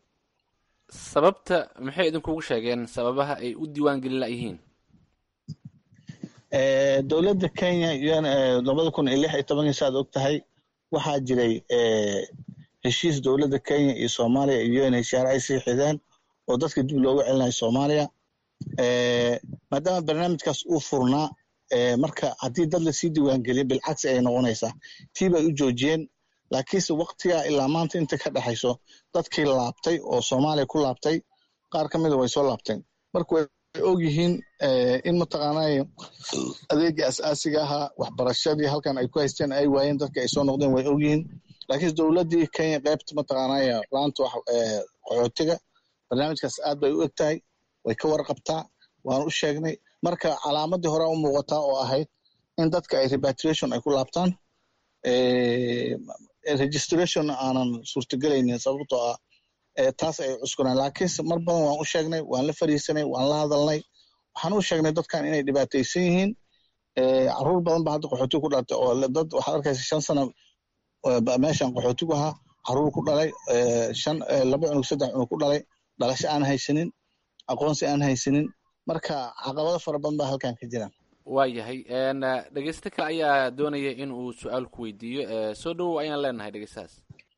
sababta maxay idinkugu sheegeen sababaha ay u diiwaan gelin layihiin dowladda kenya labada kun iyo lix iyo tobankii saad og tahay waxaa jiray heshiis dowladda kenya iyo soomaaliya iyo un h r ay sii xideen oo dadka dib loogu celinayo soomaaliya maadaama barnaamijkaas uu furnaa marka haddii dad lasii diiwaangeliya bilcagsi ay noqonaysaa tii bay u joojiyeen laakiinse waktigaa ilaa maanta inta ka dhexayso dadkii laabtay oo soomaaliya ku laabtay qaar ka mida way soo laabteen marka way og yihiin in mataqaanay adeegii asaasiga ahaa waxbarashadii halkan ay ku haysteen ay waayeen dadka ay soo noqdeen way og yihiin laakiin dowladdii kenya qaybta mataqaanaya laanta wax qaxootiga barnaamijkaas aad bay u eg tahay way ka warqabtaa waan u sheegnay marka calaamadii hore u muuqataa oo ahayd in dadka ay repatriation ay ku laabtaan registration aanan suurtagelaynin sababtoo ah taas ay cuskunaan laakiinse mar badan waan u sheegnay waan la fariisanay waan la hadalnay waxaan u sheegnay dadkan inay dhibaataysan yihiin caruur badan ba hadda qaxootiga ku dhalatay oo dad waxaad arkaysa shan sano meeshan qaxootigu ahaa caruur ku dhalay shan laba cunug saddex cunug ku dhalay dhalasho aan haysanin aqoonsi aan haysanin marka caqabado fara badan baa halkan ka jiraan waayahay dhegeyste kale ayaa doonaya in uu su-aal ku weydiiyo soo dhowow ayaan leenahay dhegeystahaas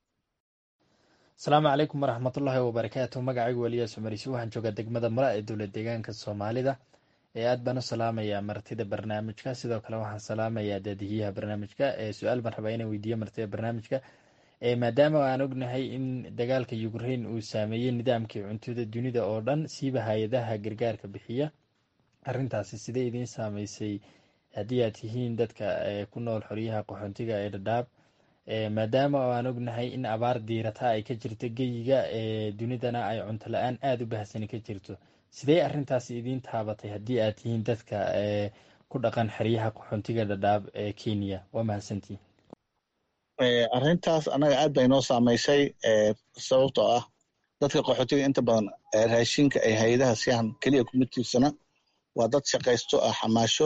asalaamu calaykum waraxmatullaahi wabarakaatu magacaygu weliyaas umarisi waxaan joogaa degmada mara ee dowlad deegaanka soomaalida ee aad baan u salaamayaa martida barnaamijka sidoo kale waxaan salaamayaa daadihiyaha barnaamijka ee su-aal baan rabaa inaan weydiiyo martida barnaamijka maadaama aan ognahay in dagaalka ukraine uu saameeyey nidaamkii cuntada dunida oo dhan siiba hay-adaha gargaarka bixiya arrintaasi sidee idiin saameysay haddii aad tihiin dadka ku nool xoryaha qaxoontiga ee dhadhaab maadaama oo aan ognahay in abaar diirata ay ka jirto geyiga ee dunidana ay cunto la-aan aada u bahsani ka jirto sidee arrintaasi idiin taabatay haddii aad tihiin dadka ku dhaqan xeryaha qaxoontiga dhadhaab ee kenya waa mahadsantii arrintaas annaga aad bay noo saamaysay sababtoo ah dadka qaxootiga inta badan raashinka ay hay-adaha siyahan keliya kuma tiirsana waa dad shaqaysto ah xamaasho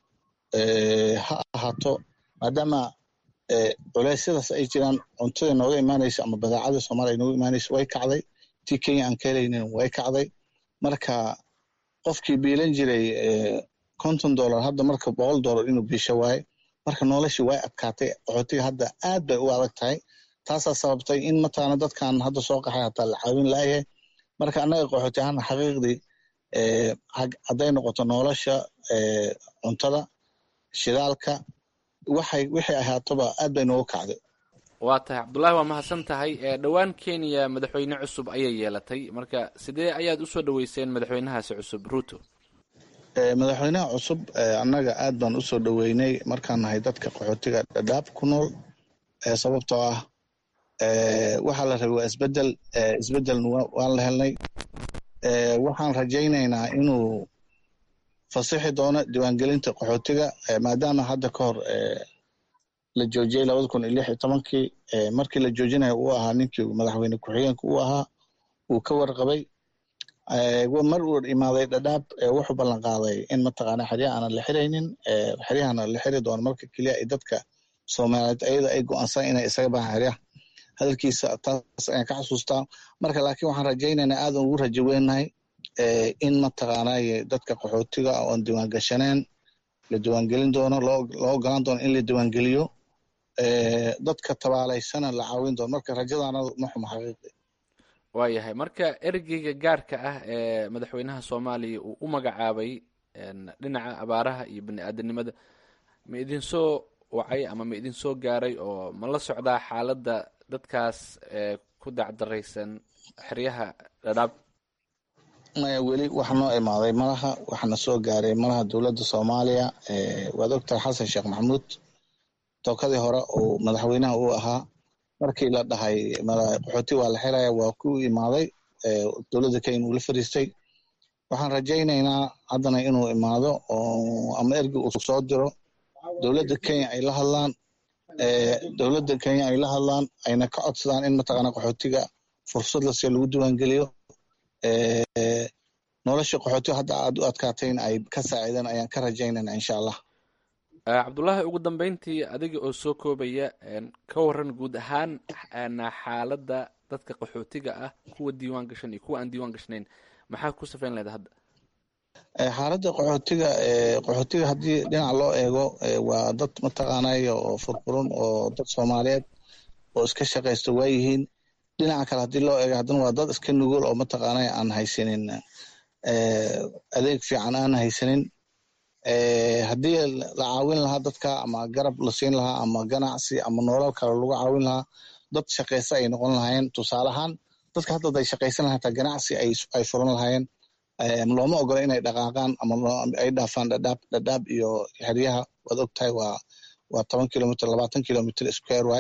ha ahaato maadaama culeysyadaas ay jiraan cuntada nooga imaanaysa ama badeecada soomaaliya nooga imaanaysa way kacday tii kenya aan ka helaynin way kacday marka qofkii biilan jiray konton dollar hadda marka boqol dollar inuu biisho waaye marka noloshii way adkaatay qaxootiga hadda aad bay u adag tahay taasaa sababtay in mataqaana dadkan hadda soo qaxay hataa la caawin laayahay marka annaga qaxooti ahaan xaqiiqdii hadday noqoto nolosha cuntada shidaalka waxay wixii ahaatoba aad bay noogu kacday waa tahay cabdullaahi waa mahadsan tahay dhowaan kenya madaxweyne cusub ayay yeelatay marka sidee ayaad usoo dhaweyseen madaxweynahaasi cusub ruto madaxweynaha cusub annaga aad baan usoo dhoweynay markaan nahay dadka qaxootiga dhadhaab ku nool sababtoo ah waxaa la rabay waa isbedel isbedelna waan la helnay waxaan rajaynaynaa inuu fasixi doono diiwaangelinta qaxootiga maadaama hadda ka hor la joojiyey labada kun iyo lix iyo tobankii markii la joojinayo uu ahaa ninkii madaxweyne ku-xigeenka uu ahaa uu ka warqabay mar uu imaaday dhadhaab wuxuu ballan qaaday in mataqaana xeryaha aanan la xiraynin xeryahana la xiri doono marka keliya ay dadka soomaaliyeed ayada ay go-aansan inay isaga baxaan xeryaha hadalkiisa taas ayaan ka xasuustaa marka laakiin waxaan rajaynaynaa aadan ugu rajo weynahay in mataqaanay dadka qaxootiga oon diiwaan gashaneen la diiwaangelin doono loo ogolaan doono in la diiwaangeliyo dadka tabaalaysana la caawin doono marka rajadaana ma xumo xaqiiqi waayahay marka ergeyga gaarka ah ee madaxweynaha soomaaliya uu u magacaabay dhinaca abaaraha iyo bani aadanimada ma idinsoo wacay ama ma idinsoo gaaray oo ma la socdaa xaaladda dadkaas ku dacdaraysan xeryaha dhadhaab maya weli waxa noo imaaday malaha waxaana soo gaaray malaha dowladda soomaaliya waad ogtahay xasan sheekh maxamuud tookadii hore uu madaxweynaha uu ahaa markii la dhahay qaxooti waa la xiraya waa ku imaaday dowladda kenya uu la fariistay waxaan rajaynaynaa haddana inuu imaado ama ergi uu soo diro dowladda kenya ay la hadlaan dowladda kenya ay la hadlaan ayna ka codsadaan in mataqaana qaxootiga fursad lasiyo lagu diiwaangeliyo nolosha qaxootiga hadda aad u adkaatayna ay ka saaciidaan ayaan ka rajaynayna insha allah cabdullaahi ugu dambeyntii adiga oo soo koobaya ka waran guud ahaan xaaladda dadka qaxootiga ah kuwa diiwaan gashan iyo kuwa aan diiwaan gashnayn maxaa ku safayn leeda hadda xaaladda qaxootiga qaxootiga haddii dhinac loo eego waa dad mataqaanaya oo furfuran oo dad soomaaliyeed oo iska shaqaysta waayihiin dhinaca kale haddii loo eego haddana waa dad iska nugul oo mataqaanaya aan haysanin adeeg fiican aan haysanin haddii la caawin lahaa dadka ama garab la siin lahaa ama ganacsi ama nolol kale lagu caawin lahaa dad shaqaysta ay noqon lahaayeen tusaale ahaan dadka hadda ay shaqaysan lahaa hataa ganacsi ay furan lahaayeen looma ogola inay dhaqaaqaan ama ay dhaafaan dhadhaab dhadhaab iyo xeryaha waad ogtahay waa waa toban kilomitr labaatan kilomitr square waay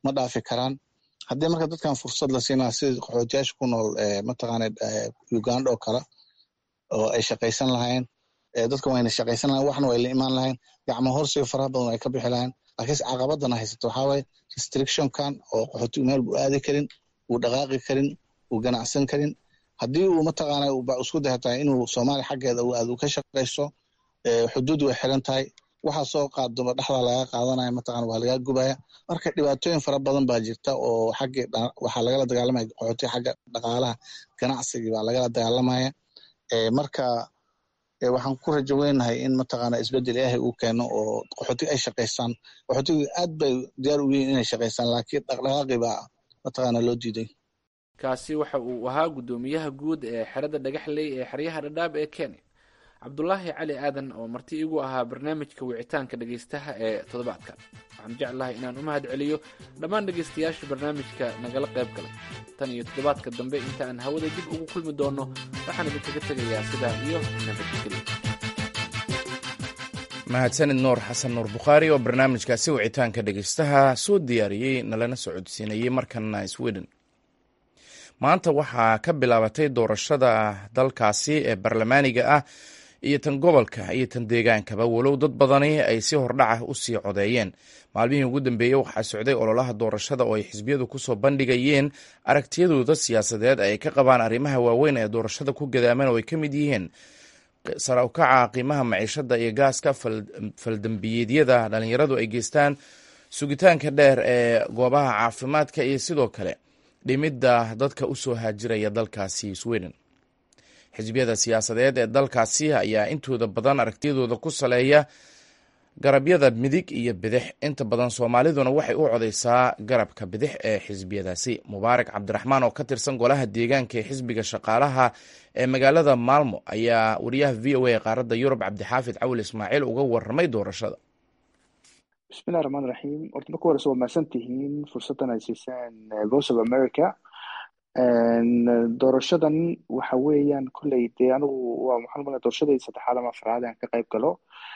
ma dhaafi karaan haddii marka dadkan fursad la siinaa sida qaxootiyaasha ku nool mataqaana uganda oo kale oo ay shaqaysan lahayn dadka wayna shaqaysan lahayn waxna way la imaan lahayn gacmo horsiga faraha badan ay ka bixi lahayn laakiinse caqabadana haysato waxaa waaye restrictionkan oo qaxootigu meel buu aadi karin uu dhaqaaqi karin uu ganacsan karin haddii uu mataqaana isku dayatahay inuu soomaaliya xaggeeda uu aad u ka shaqaysto xuduud way xiran tahay waxaa soo qaadoma dhexda laga qaadanaya mataqana waa lagaa gubaya marka dhibaatooyin fara badan baa jirta oo xaggii waxaa lagala dagaalamaya qaxootiga xagga dhaqaalaha ganacsigii baa lagala dagaalamaya marka waxaan ku rajo weynahay in mataqaana isbedel ilaahay uu keeno oo qaxootiga ay shaqaystaan qaxootiga aad bay diyaar u yihiin inay shaqaystaan laakiin dhaqdhaqaaqi baa mataqaana loo diiday kaasi waxa uu ahaa guddoomiyaha guud ee xerada dhagaxley ee xeryaha dhadhaab ee kenya cabdulaahi cali aadan oo marti igu ahaa barnaamijka wicitaanka dhegaystaha ee toddobaadkan waxaan jeclahay inaan u mahad celiyo dhammaan dhegaystayaasha barnaamijka nagala qayb galay tan iyo toddobaadka dambe inta aan hawada dib ugu kulmi doono waxaan idinkaga tegayaa sidaa iyo nabadgelyo mahadsanid nuur xasan nuur bukhaari oo barnaamijkaasi wicitaanka dhegaystaha soo diyaariyey nalana socodsiinayey markana sweden maanta waxaa ka bilaabatay doorashada dalkaasi ee barlamaaniga ah iyo tan gobolka iyo tan deegaankaba walow dad badani ay si hordhaca u sii codeeyeen maalmihii ugu dambeeyey waxaa socday ololaha doorashada oo ay xisbiyadu kusoo bandhigayeen aragtiyadooda siyaasadeed ay ka qabaan arrimaha waaweyn ee doorashada ku gadaaman oo ay ka mid yihiin sara ukaca qiimaha maciishada iyo gaaska faldambiyeedyada dhalinyaradu ay geystaan sugitaanka dheer ee goobaha caafimaadka iyo sidoo kale dhimidda dadka u soo haajiraya dalkaasi sweden xisbiyada siyaasadeed ee dalkaasi ayaa intooda badan aragtiyadooda ku saleeya garabyada midig iyo bidix inta badan soomaaliduna waxay u codeysaa garabka bidix ee xisbiyadaasi mubaarak cabdiraxmaan oo ka tirsan golaha deegaanka ee xisbiga shaqaalaha ee magaalada maalmo ayaa wariyaha v o a qaaradda yurub cabdixaafid cawil ismaaciil uga waramay doorashada bismillahi raxmaan raxiim horta marka horeyse waa mahadsan tihiin fursaddan ay siiseen voice of america doorashadan waxa weeyaan kolley dee anigu waa maxaan umaleya doorashadii saddexaad ama afraad aan ka qayb galo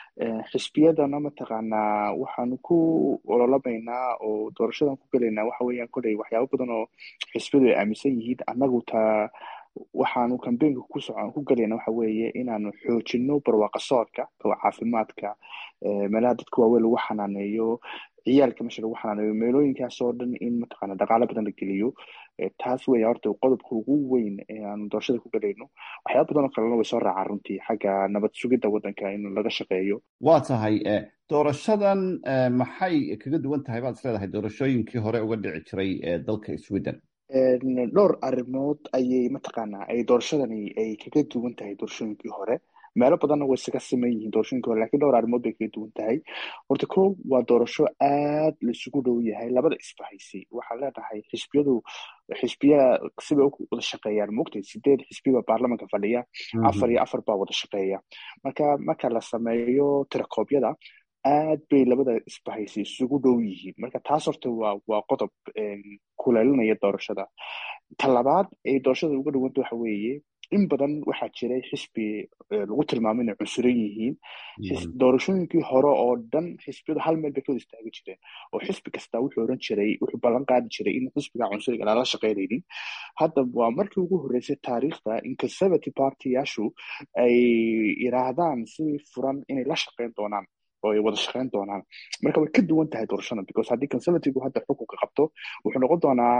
xisbiyadana mataqaanaa waxaanu ku ololamaynaa oo doorashadan ku gelaynaa waxa weeyaan kolley waxyaabo badan oo xisbiyadu ay aaminsan yihiin annagu taa waxaanu kambeynka ku socon ku gelayna waxa weeye inaanu xoojino barwaaqa socodka caafimaadka meelaha dadka waaweyn lagu xanaaneeyo ciyaalka meesha lagu xanaaneeyo meelooyinkaas oo dhan in mataqaana dhaqaalo badan la geliyo taas weya horta qodobka ugu weyn ee aanu doorashada ku gelayno waxyaaba badan oo kalena way soo raacaan runtii xagga nabad sugidda waddanka in laga shaqeeyo waa tahay doorashadan maxay kaga duwan tahay baad is leedahay doorashooyinkii hore uga dhici jiray dalka sweden dhowr arrimood ayay mataqaanaa ay doorashadani ay kaga duwan tahay doorashooyinkii hore meelo badanna way isaga siman yihiin doorashooyinkii hore lakiin dhowr arrimood bay kaga duwan tahay horta ko waa doorasho aad laisugu dhow yahay labada isbahaysi waxaan leenahay xisbiyadu xisbiya sibay u wada shaqeeyaan moogtay sideed xisbiba baarlamanka fadhiya afar iyo afar baa wada shaqeeya marka marka la sameeyo tirakoobyada aad bay labada isbahaysi isugu dhow yihiin marka taas horta waa waa qodob kuleelinaya doorashada ta labaad ay doorashada uga dhawanta waxa weeye in badan waxaa jiray xisbi lagu tilmaamo inay cunsuran yihiin doorashooyinkii hore oo dhan xisbiyadu hal meel bay ka wada istaagi jireen oo xisbi kasta wuxuu oran jiray wuxuu ballan qaadi jiray in xisbiga cunsuriga lala shaqeynaynin hadda waa markii ugu horreysay taariikhda in conservative partyyaashu ay yiraahdaan si furan inay la shaqeyn doonaan oo ay wada shaqeyn doonaan marka way ka duwan tahay doorashada because haddii conservative hadda xukunka qabto wuxuu noqon doonaa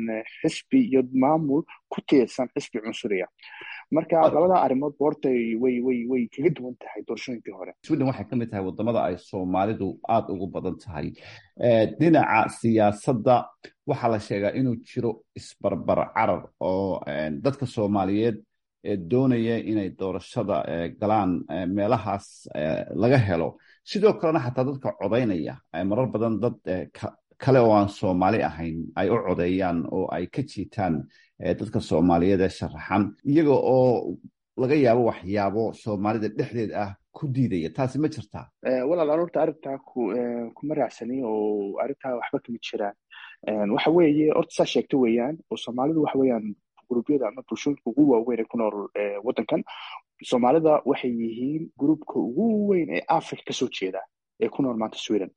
xisbi iyo maamul ku tiirsan xisbi cunsuriya marka labada arrimood horta way way way kaga duwan tahay doorashooyinkii hore sweden waxay ka mid tahay wadamada ay soomaalidu aada ugu badan tahay dhinaca siyaasadda waxaa la sheegaa inuu jiro isbarbar carar oo dadka soomaaliyeed doonaya inay doorashada galaan meelahaas laga helo sidoo kalena xataa dadka codaynaya marar badan dad kale oo aan soomaali ahayn ay u codeeyaan oo ay ka jiitaan dadka soomaaliyeed ee sharaxan iyaga oo laga yaabo waxyaabo soomaalida dhexdeed ah ku diidaya taasi ma jirtaa walaal aroorta arrintaa kuma raacsani oo arrintaa waxba kama jiraan waxa weeye horta saa sheegta weeyaan oo soomaalidu waxa weeyaan gurubyada ama bulshooyinka ugu waaweyn ee ku nool waddankan soomaalida waxay yihiin gruubka ugu weyn ee africa kasoo jeeda ee ku nool maanta sweden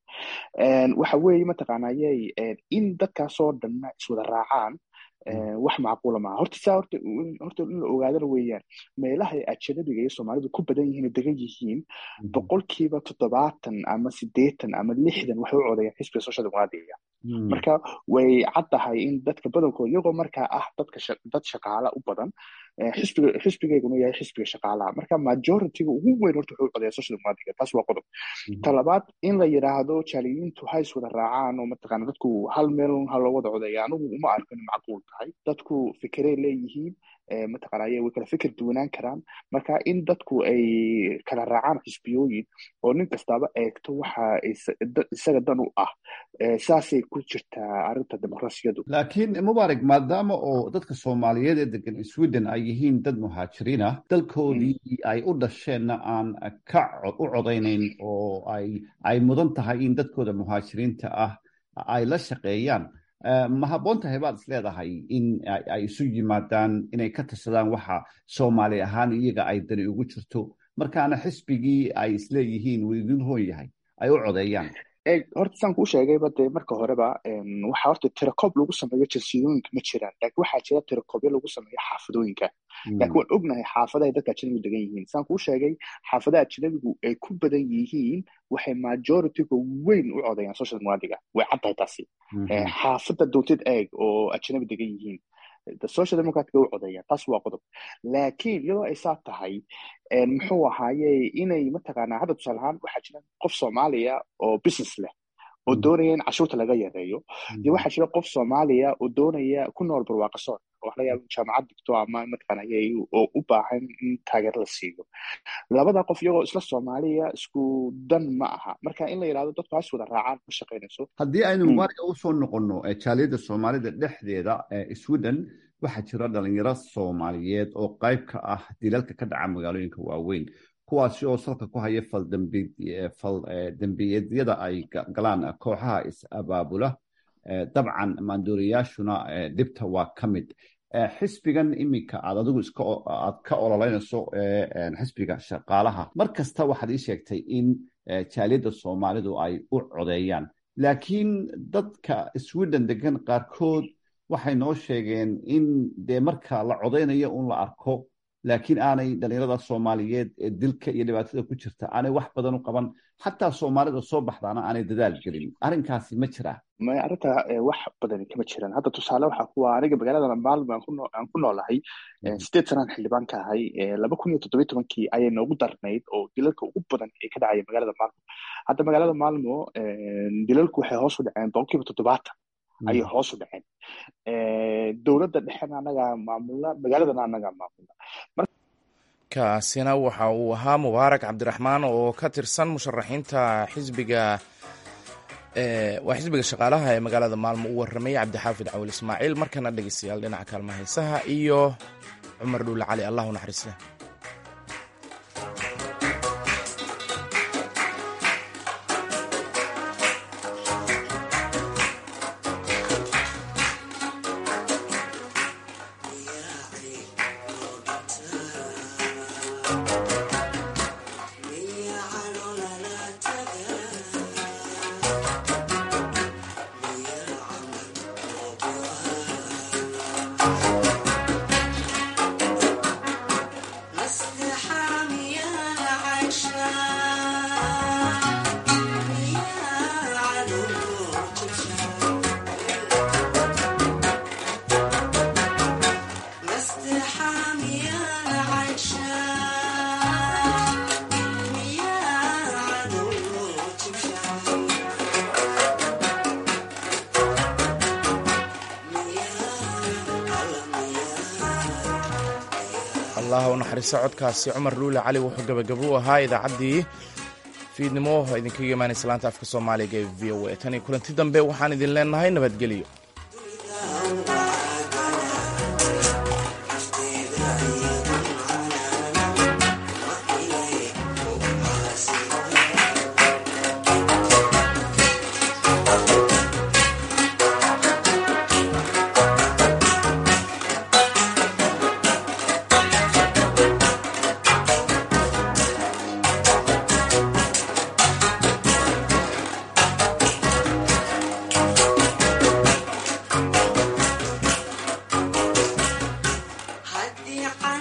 waxa weeye mataqaanayey in dadkaasoo dhanna iswada raacaan wax macquula maaha horta saa horta horta in la ogaadana weeyaan meelaha ajanabiga iyo soomaalidu ku badan yihiin degan yihiin boqolkiiba toddobaatan ama sideetan ama lixdan waxay u codayaan xisbiga social democratic marka way caddahay in dadka badankooda iyagoo markaa ah dadka dad shaqaala u badan xisbiga xisbigeyguna yahay xisbiga shaqaalaha marka majorityga ugu weyn horta wuxuu codaya social democratic taas waa qodob ta labaad in la yidhaahdo jaaliyiintu ha is wada raacaan oo mataqaana dadku hal meel ha loo wada codaya anigu uma arko in macquul tahay dadku fikerey leeyihiin mataqaanay way kala fikir duwanaan karaan marka in dadku ay kala raacaan xisbiyooyin oo nin kastaba eegto waxa isaga dan u ah saasay ku jirtaa arrinta dimuqraasiyadu laakiin mubaarak maadaama oo dadka soomaaliyeed ee degan sweden ay yihiin dad muhaajiriin ah dalkoodii ay u dhasheenna aan ka u codaynayn oo ay ay mudan tahay in dadkooda muhaajiriinta ah ay la shaqeeyaan ma habboon tahay baad is leedahay in ay isu yimaadaan inay ka tashadaan waxa soomaali ahaan iyaga ay dani ugu jirto markaana xisbigii ay isleeyihiin wuu idin hoon yahay ay u codeeyaan horta saan kuu sheegayba dee marka horeba waxa horta tirakoob lagu sameeyo jinsiyooyinka ma jiraan laakiin waxaa jira tirakoobyo lagu sameeyo xaafadooyinka laakiin waan ognahay xaafadahay dadka ajnabigu degan yihiin saan kuu sheegay xaafadaha ajnabigu ay ku badan yihiin waxay majorityga weyn u codayaan social democratica way caddahay taasi xaafada doontid eeg oo ajnabi degan yihiin social democratic u codayaan taas waa qodob laakiin iyadoo ay saa tahay muxuu ahaaye inay mataqaanaa hadda tusaale ahaan waxaa jira qof soomaaliya oo business leh oo doonaya in cashuurta laga yareeyo iyo waxaa jira qof soomaaliya oo doonaya ku nool barwaaqasoon oo wax laga yaabo jaamacad digto ama mataqaanaya oo u baahan in taageero la siiyo labada qof iyagoo isla soomaaliya isku dan ma aha marka in la yidhahdo dadku has wada raacaan ma shaqaynayso haddii aynu mubaaraka usoo noqonno jaaliyadda soomaalida dhexdeeda sweden waxaa jira dhalinyaro soomaaliyeed oo qayb ka ah dilalka ka dhaca magaalooyinka waaweyn kuwaasi oo salka ku haya faldembiyeedyada ay galaan kooxaha is-abaabula dabcan maanduuriyaashuna dhibta waa ka mid xisbigan iminka aad adigu aad ka ololeynayso xisbiga shaqaalaha mar kasta waxaad ii sheegtay in jaaliyadda soomaalidu ay u codeeyaan laakiin dadka sweden degan qaarkood waxay noo sheegeen in dee marka la codeynayo un la arko laakiin aanay dhalinyarada soomaaliyeed ee dilka iyo dhibaatada ku jirta aanay wax badan u qaban xataa soomaalida soo baxdaana aanay dadaal gelin arrinkaasi ma jiraa maya arrinta wax badan kama jiraan hadda tusaale waxaa kuwa aniga magaalada maalmo aan ku noolahay sideed sanaan xildhibaan ka ahay laba kun iyo toddobiy tobankii ayay noogu darnayd oo dilalka ugu badan ee ka dhacaya magaalada maalmo hadda magaalada maalmo dilalku waxay hoos u dhaceen boqolkiiba toddobaatan ayay hoos u dhaceen dowladda dhexena anagaa maamulna magaaladana anagaa maamulna kaasina waxa uu ahaa mubaarak cabdiraxmaan oo ka tirsan musharaxiinta xisbiga waa xisbiga shaqaalaha ee magaalada maalmo u warramay cabdixaafid cawil ismaaciil markana dhegeystayaal dhinaca kaalma haysaha iyo cumar dhuule cali allah u naxariista allah u naxariisto codkaasi cumar dhuule cali wuxuu gabagabo u ahaa idaacaddii fiidnimo idinkaga imaanaysa laanta afka soomaaliga ee v o a tan iyo kulanti dambe waxaan idin leenahay nabadgelyo